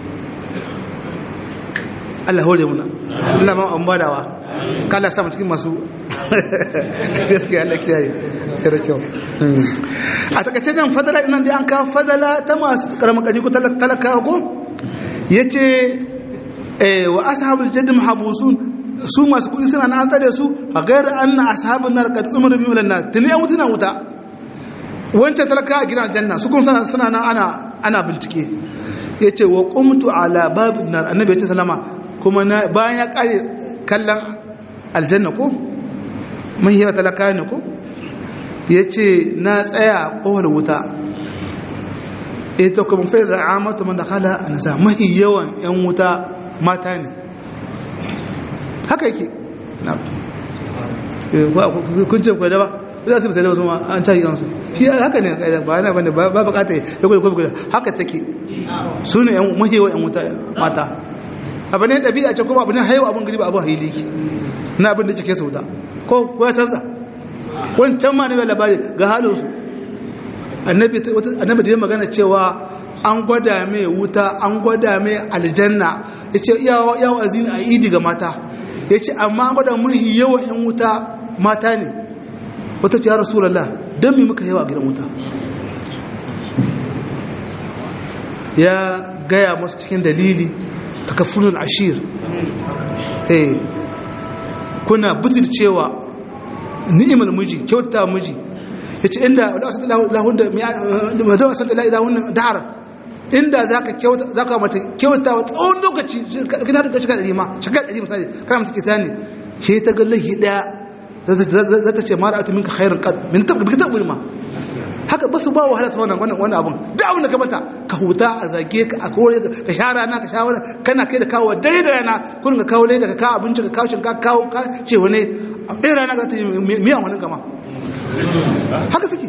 Allah hore muna Allah ma an badawa kala sama cikin masu gaskiya Allah kiyaye yara kyau a takaice nan fadala nan dai an ka fadala ta masu karamin kaji ko talaka ko yace eh wa ashabul jadd mahabusun su masu kudi suna nan an tsare su a gairar anna ashabun nar kad umaru bi milan nas tuni an mutuna wuta wancan talaka a gidan janna su kuma suna nan ana ana bincike yace wa qumtu ala babin nar annabi ya ce salama kuma bayan ya kare kallon aljanna ko mun hira talaka ne ko yace na tsaya a kowar wuta ita kuma fa za'amatu man dakhala anasa mahi yawan yan wuta mata ne haka yake kun ce kwai da ba za su misali wasu ma an cari yansu shi haka ne ba yana bane ba bukata ya kwai kwai haka take su ne yan mahewa yan wuta mata abu ne ɗabi'a ce kuma abu ne haiwa abin gari ba abin haili na abin da cike su wuta ko ya canza wancan ma ne mai labari ga halinsu annabi da ya magana cewa an gwada mai wuta an gwada mai aljanna ya ce yawa azini a idi ga mata ya ce amma an gwada mahi yawan yan wuta mata ne wata ce ya rasulallah don mi muka yawa a gidan wuta ya gaya masu cikin dalili takafunin ashir eh kuna butir cewa ni'imar miji kyauta miji ya ce inda wadda wasan da lahun dahar inda za ka kyauta za ka mata kyauta wa tsawon lokaci gina da shiga ɗari ma shiga ɗari misali kana mata kisa ne ke ta ga lahi ɗaya za ta ce mara atu minka khairun kad min ta bi ta ma haka ba su ba wahala su wannan wannan abun da abun da ka mata ka huta a zage ka a kore ka sha rana ka sha wani kana kai da kawo dare da rana kun ka kawo leda ka kawo abinci ka kawo shinka kawo ka ce wani a ɗaya rana za ta yi miyan wani gama haka suke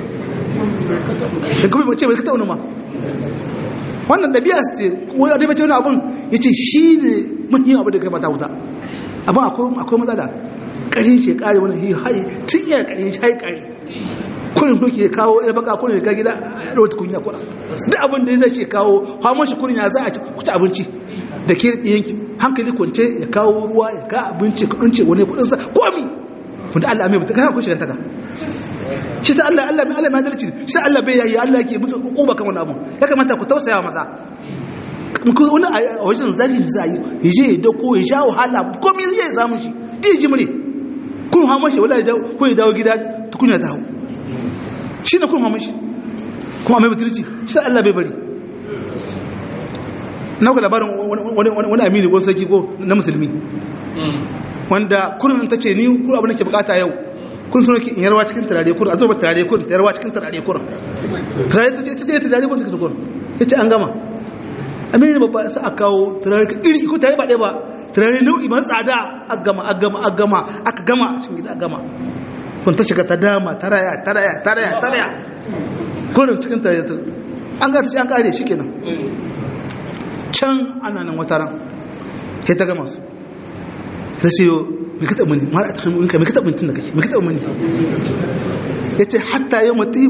da kuma ce bai ka tauna ma wannan ɗabi'a su ce wani da bace wani abun ya ce shi ne muhimmin abu da kai mata wuta abin akwai matsala ƙarin shi ƙari wani hi hai tun yana ƙarin shi hai ƙari kurin doki ya kawo ya baka kurin ya gida ya ɗauta kunya kura duk abin da ya zai ce kawo hamon shi kurin ya za a ci abinci da ke yanki hankali kwance ya kawo ruwa ya ka abinci kudin ce wani kudin sa komi wanda Allah mai mutu kana kun shiga taga shi sai Allah Allah Allah mai adalci shi sai Allah bai yayi Allah yake musu hukuma kan wannan abu ya kamata ku tausaya maza ko wani a wajen zagi za yi ya je ya dauko ya sha wahala komai zai samu shi ɗin jimri kun hama shi wala ko ya dawo gida tukunya ta hau shi ne kun hama shi kuma mai mutunci shi Allah bai bari na ku labarin wani amini ko sarki ko na musulmi wanda kurin ta ce ni kuma abin da ke bukata yau kun so ki in yarwa cikin turare kurin a zuba turare kurin ta yarwa cikin turare kurin turare ta ce ta ce turare kurin ta ce kurin ya ce an gama amini babba sa a kawo turare ka iri ko turare ba ɗaya ba turare nau'i ba tsada a gama a gama a gama aka gama a cikin gida a gama kun ta shiga ta dama ta raya ta raya ta raya ta raya kurin cikin turare ta an ga ta ce an kare shi kenan can ana nan wata ran sai ta gama su ta ce yo mai ka taɓa mani mara a taɓa ka mai ka taɓa mani tun da kake mai ka taɓa mani ya ce hatta yau mutum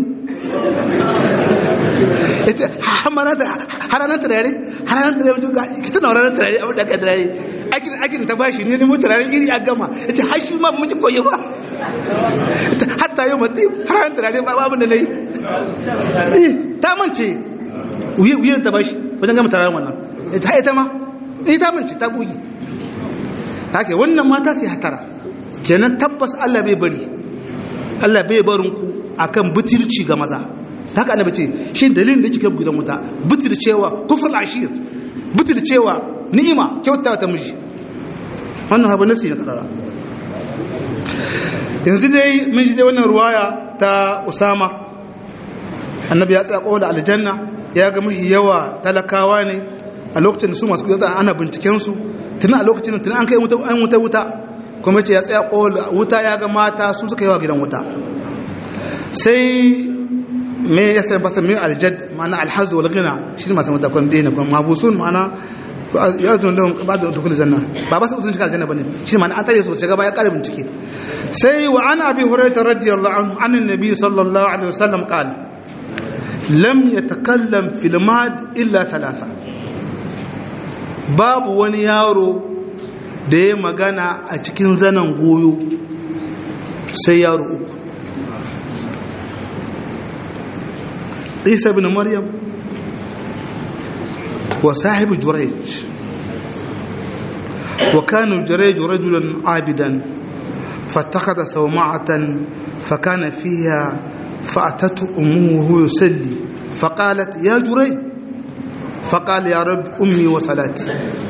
ya ce haranar turare haranar turare mutum ga kita na ranar turare abu da aka turare aikin ta bashi ne nemo turare iri a gama ya ce hashi ma muke koyi ba hatta yau mutum haranar turare ba abin da na yi ta mance wuyar ta bashi wajen gama turaren wannan ya ce haita ma ni ta mance ta gogi haka wannan mata sai hatara kenan tabbas Allah bai bari Allah bai barin ku akan butirci ga maza haka annabi ce shi dalilin da kike gidan wuta butircewa kufr ashir butircewa ni'ima kyautawa ta miji wannan abu nasi ne karara yanzu dai mun ji dai wannan ruwaya ta Usama annabi ya tsaya kowa aljanna ya ga mahi yawa talakawa ne a lokacin da su masu kudin ana binciken su tunan a lokacin tunan an kai an wuta wuta kuma ce ya tsaya kowa wuta ya ga mata su suka yawa gidan wuta sai me ya sai fasa min aljad ma'ana alhazu wal ghina shi ne masu mutakon dina kuma mabusun ma'ana ya zo da ba da dukul zanna ba ba su sun shiga aljanna bane shi ma'ana an tare su shiga ba ya kare bincike sai wa an abi hurairah radiyallahu anhu an annabi sallallahu alaihi wasallam qala lam yatakallam fil mad illa thalatha babu wani yaro da ya magana a cikin zanen goyo sai yaro uku عيسى بن مريم وصاحب جريج وكان جريج رجلا عابدا فاتخذ صومعة فكان فيها فأتته أمه وهو يصلي فقالت يا جريج فقال يا رب أمي وصلاتي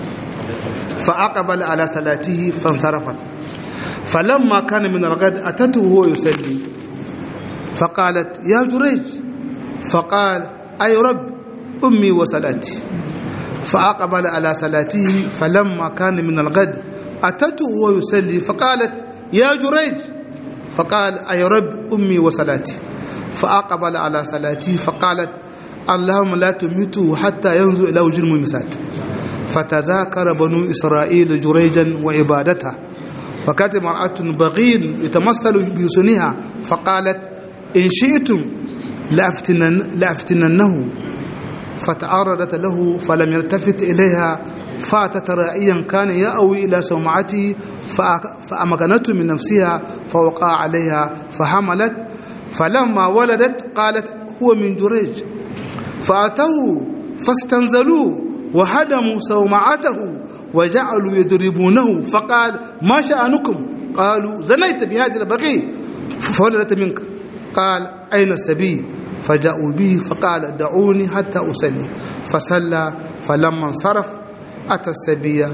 فأقبل على صلاته فانصرفت فلما كان من الغد أتته وهو يصلي فقالت يا جريج فقال أي رب أمي وصلاتي فأقبل على صلاته فلما كان من الغد أتته وهو يصلي فقالت يا جريج فقال أي رب أمي وصلاتي فأقبل على صلاته فقالت اللهم لا تميته حتى ينظر إلى وجه الممسات فتذاكر بنو إسرائيل جريجا وعبادته وكانت امرأة بغين يتمثل بحسنها فقالت إن شئتم لأفتنن لأفتننه فتعرضت له فلم يلتفت إليها فاتت رائيا كان يأوي إلى سومعته فأمكنته من نفسها فوقع عليها فحملت فلما ولدت قالت هو من جريج فأتوه فاستنزلوه وهدموا سومعته وجعلوا يضربونه فقال ما شأنكم قالوا زنيت بهذه البغي فولدت منك قال أين السبي فجاءوا به فقال دعوني حتى أصلي فصلى فلما انصرف أتى السبي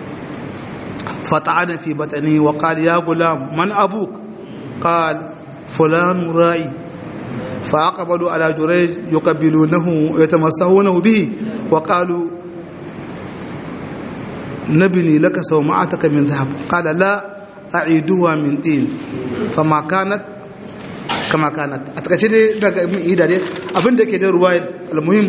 فطعن في بطنه وقال يا غلام من أبوك قال فلان رائي فأقبلوا على جريج يقبلونه ويتمسحونه به وقالوا نبني لك سومعتك من ذهب قال لا أعيدها من طين فما كانت kama kanat a takaice dai daga ibn ida dai abinda ke da ruwa almuhim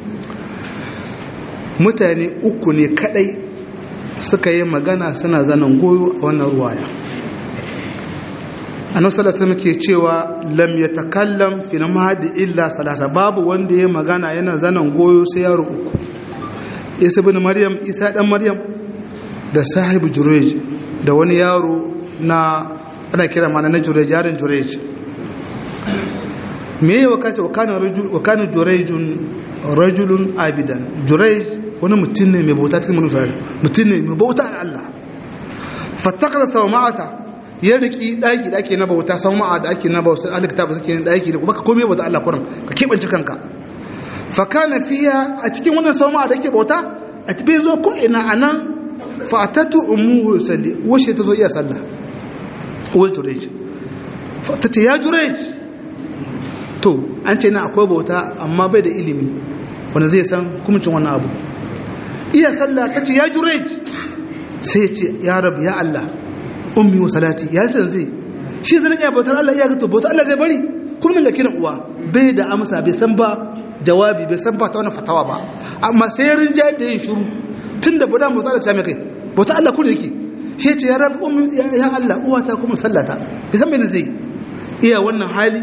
mutane uku ne kadai suka yi magana suna zanen goyo a wannan ruwaya annabi sallallahu alaihi ke cewa lam yatakallam fil mahdi illa salasa babu wanda ya magana yana zanen goyo sai yaro uku isa ibn maryam isa dan maryam da sahibu jurej da wani yaro na ana kira mana na jurej yaron jurej me ya wakata wa kana jurejun rajulun abidan jurej wani mutum ne mai bauta cikin manufa mutum ne mai bauta da Allah fattakar sau ma'ata ya riki ɗaki da ake na bauta sau ma'a da ake na bauta alikta ba suke yin ɗaki da kuma ka komai bauta Allah kuran ka keɓance kanka fakana fiya a cikin wannan sau ma'a da ake bauta a tafi zo ko ina a nan fatatu umuhu salli washe ta zo iya sallah uwar jurej ta ce ya jurej to an ce na akwai bauta amma bai da ilimi wanda zai san hukumcin wannan abu iya sallah ta ce ya jurej sai ce ya rabu ya Allah ummi wa salati ya san zai shi zan iya bautar Allah iya gato bautar Allah zai bari kuma ga kiran uwa bai da amsa bai san ba jawabi bai san ba ta wani fatawa ba amma sai rinjaye da yin shiru tun da budan bautar Allah ta mai kai bautar Allah kuma yake shi ce ya rabu ummi ya Allah uwa ta kuma sallata bai san me zai iya wannan hali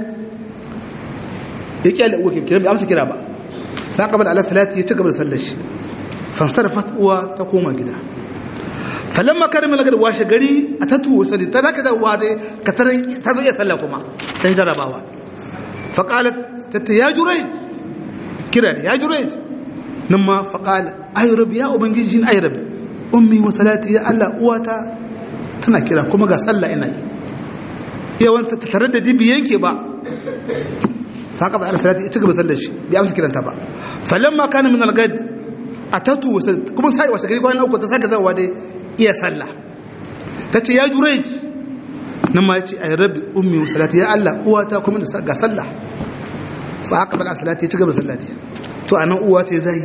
ya kyale uwa ke kira bai amsa kira ba sa kabal ala salati ya ci gaba da sallar shi fansarfat uwa ta koma gida falamma karimi lagar washe gari a ta tuwo sadi ta zaka da uwa dai ka taran ta zo iya sallah kuma dan jarabawa fa qalat tatta ya jurai kira ya jurai nan ma fa qala ay rabbi ya ubangiji ay rabbi ummi wa salati ya allah uwata tana kira kuma ga sallah ina yi yawan ta tare da dibi yanke ba fa qaba ala salati ita gaba sallar shi bi amsa kiranta ba falamma kana min al-gad atatu kuma sai wasa gari kwana uku ta saka zawa dai iya sallah tace ya jurej nan ma yace ay rabbi ummi wa salati ya Allah uwata kuma da ga sallah fa haka bal salati ta gaba sallah to anan uwa ta zai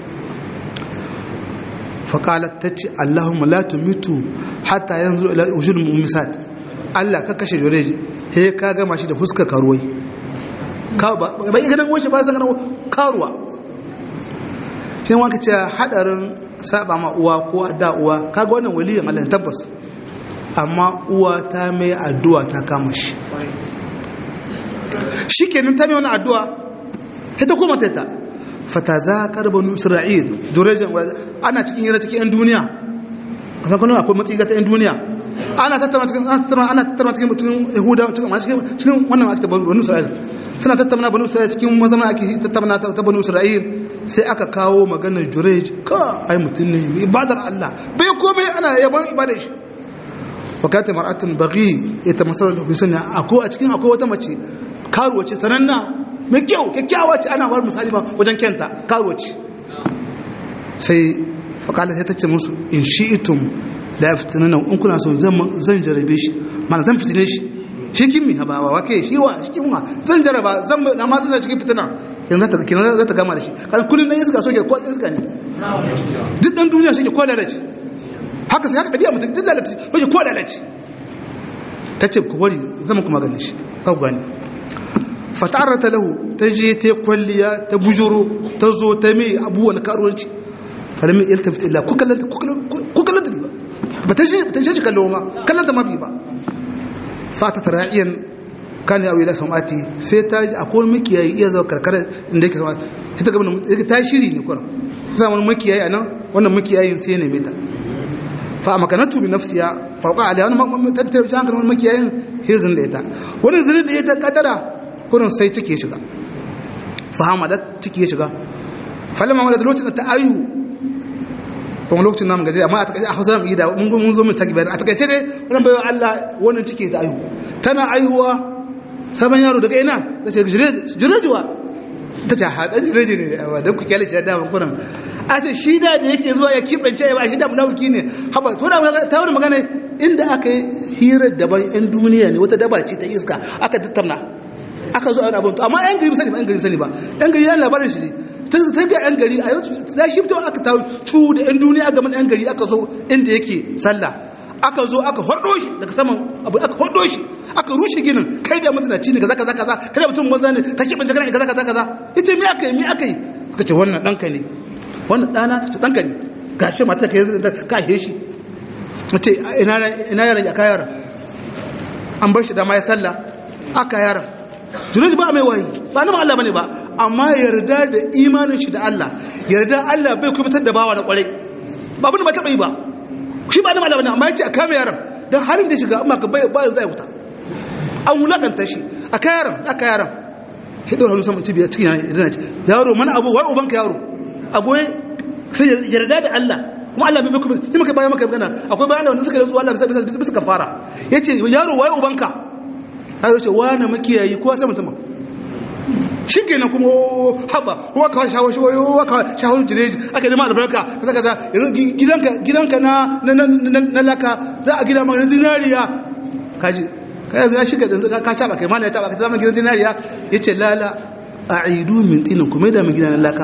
fa qalat tace allahumma la tumitu hatta yanzu ila ujul mumisat Allah ka kashe jurej he ka gama shi da fuskar karuwai ka ba bai ganin wace ba san ganin karuwa shi wanka ce hadarin saba ma uwa ko adda uwa kaga wannan waliyin Allah tabbas amma uwa ta mai addu'a ta kama shi shikenan ta mai wannan addu'a ita kuma ta ta fatazakar banu isra'il durejan ana cikin yara cikin yan duniya kasan kuma akwai matsayi ga ta yan duniya ana tattauna cikin ana tattauna ana tattauna cikin mutum yahuda cikin cikin wannan ake banu isra'il suna tattauna banu isra'il cikin mazama ake tattauna ta banu isra'il sai aka kawo maganar jurej ka ai mutum ne mai ibadar Allah bai komai ana yaban ibadar shi wakata mar'atun baghi ita masarar da husaini akwai a cikin akwai wata mace karuwa ce sananna mai kyau kyakkyawa ce ana bar misali ba wajen kyanta karuwa ce sai fakala sai ta ce musu in shi'itum la yaftinana in kuna so zan jarabe shi mana zan fitine shi shi kimi haba wa wake shi wa shi kimwa zan jaraba zan na ma zan cikin fitina yanzu ta kina za ta gama da shi kan kullun nan iska soke ko iska ne duk dan duniya shi ke ko lalace haka sai haka dabi'a mutum duk lalace ko ko lalace tace ku bari zan kuma ganin shi ka gani fatarata lahu ta je ta kwalliya ta bujuro ta zo ta mai abubuwan karuwanci falamin iltafit illa ku kallanta ku kallanta ba ba ta shi ta shi kallo ma kallanta ma bi ba fata tara'iyan kan ya wila samati sai ta ji akwai makiyayi iya zuwa karkarar inda yake sama ita gaban ta shiri ne kuran sai wani makiyayi anan wannan makiyayin sai ne meta fa makanatu bi nafsiya fauqa alaiha wannan tattar jangan wannan makiyayin hizin da ita wannan zinin da ita kadara kurin sai cike shiga fahamadat cike shiga falama wadda lokacin da ta ayu kuma lokacin namun gaje amma a takaice a hausa mu yi da mun zo mun ta gibar a takaice dai wannan bayan Allah wannan cike ta ayu tana ayuwa sabon yaro daga ina ta ce jirejuwa ta ce haɗan jireji ne a da ku kyale shi da daman kuran a ce shi da da yake zuwa ya kibance ya ba shi da munafiki ne haba to da ta wani magana inda aka yi hirar daban yan duniya ne wata daba ce ta iska aka tattauna aka zo a abin to amma yan gari sani ba yan gari sani ba yan gari yana labarin shi ne ta ga yan gari a yau da shi fito aka ta tu da yan duniya a gaban yan gari aka zo inda yake sallah aka zo aka hordo shi daga saman abu aka hordo shi aka rushe ginin kai da mutunaci ne kaza kaza kaza kai da mutum maza ne ka kibin jagana kaza kaza kaza yace me aka yi me aka yi suka ce wannan danka ne wannan dana ta ce danka ne gashi mata ka yi ka he shi mace ina ina yaran ya kayar an bar shi da mai sallah aka yaran junaid ba mai wayi ba na Allah bane ba amma yarda da imanin shi da Allah yarda Allah bai kubutar da bawa da kwarai ba abin ba taba yi ba shi ba na Allah bane amma yace a kame yaran dan harin da shiga amma ka bai ba zai wuta an wulakanta shi a kayaran a kayaran hidor hannu saman cibiya cikin yana ce yaro mana abu wai ubanka yaro abu sai yarda da Allah kuma Allah bai kuma shi muka bayan maka magana akwai bayan da wanda suka rantsu Allah bisa bisa bisa kafara yace yaro wai ubanka har yace wani makiyayi ko sai mutum shi kenan kuma haba kuma ka shawo shi wayo ka shawo jire aka nema albarka kaza kaza yanzu gidanka gidanka na na laka za a gida maka zinariya kaji kai yanzu ya shiga yanzu ka caba kai mala ya caba ka zama gidan zinariya yace lala a'idu min tinin kuma da mu gidan laka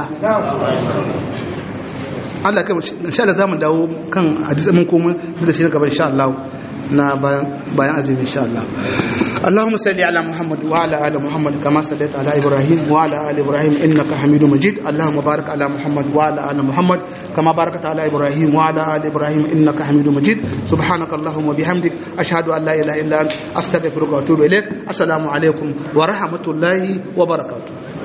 Allah kai insha Allah zamu dawo kan hadisi mun komo da shi na gaba insha Allah na bayan azumi insha Allah اللهم صل على محمد وعلى ال محمد كما صليت على ابراهيم وعلى ال ابراهيم انك حميد مجيد اللهم بارك على محمد وعلى ال محمد كما باركت على ابراهيم وعلى ال ابراهيم انك حميد مجيد سبحانك اللهم وبحمدك اشهد ان لا اله الا انت استغفرك واتوب اليك السلام عليكم ورحمه الله وبركاته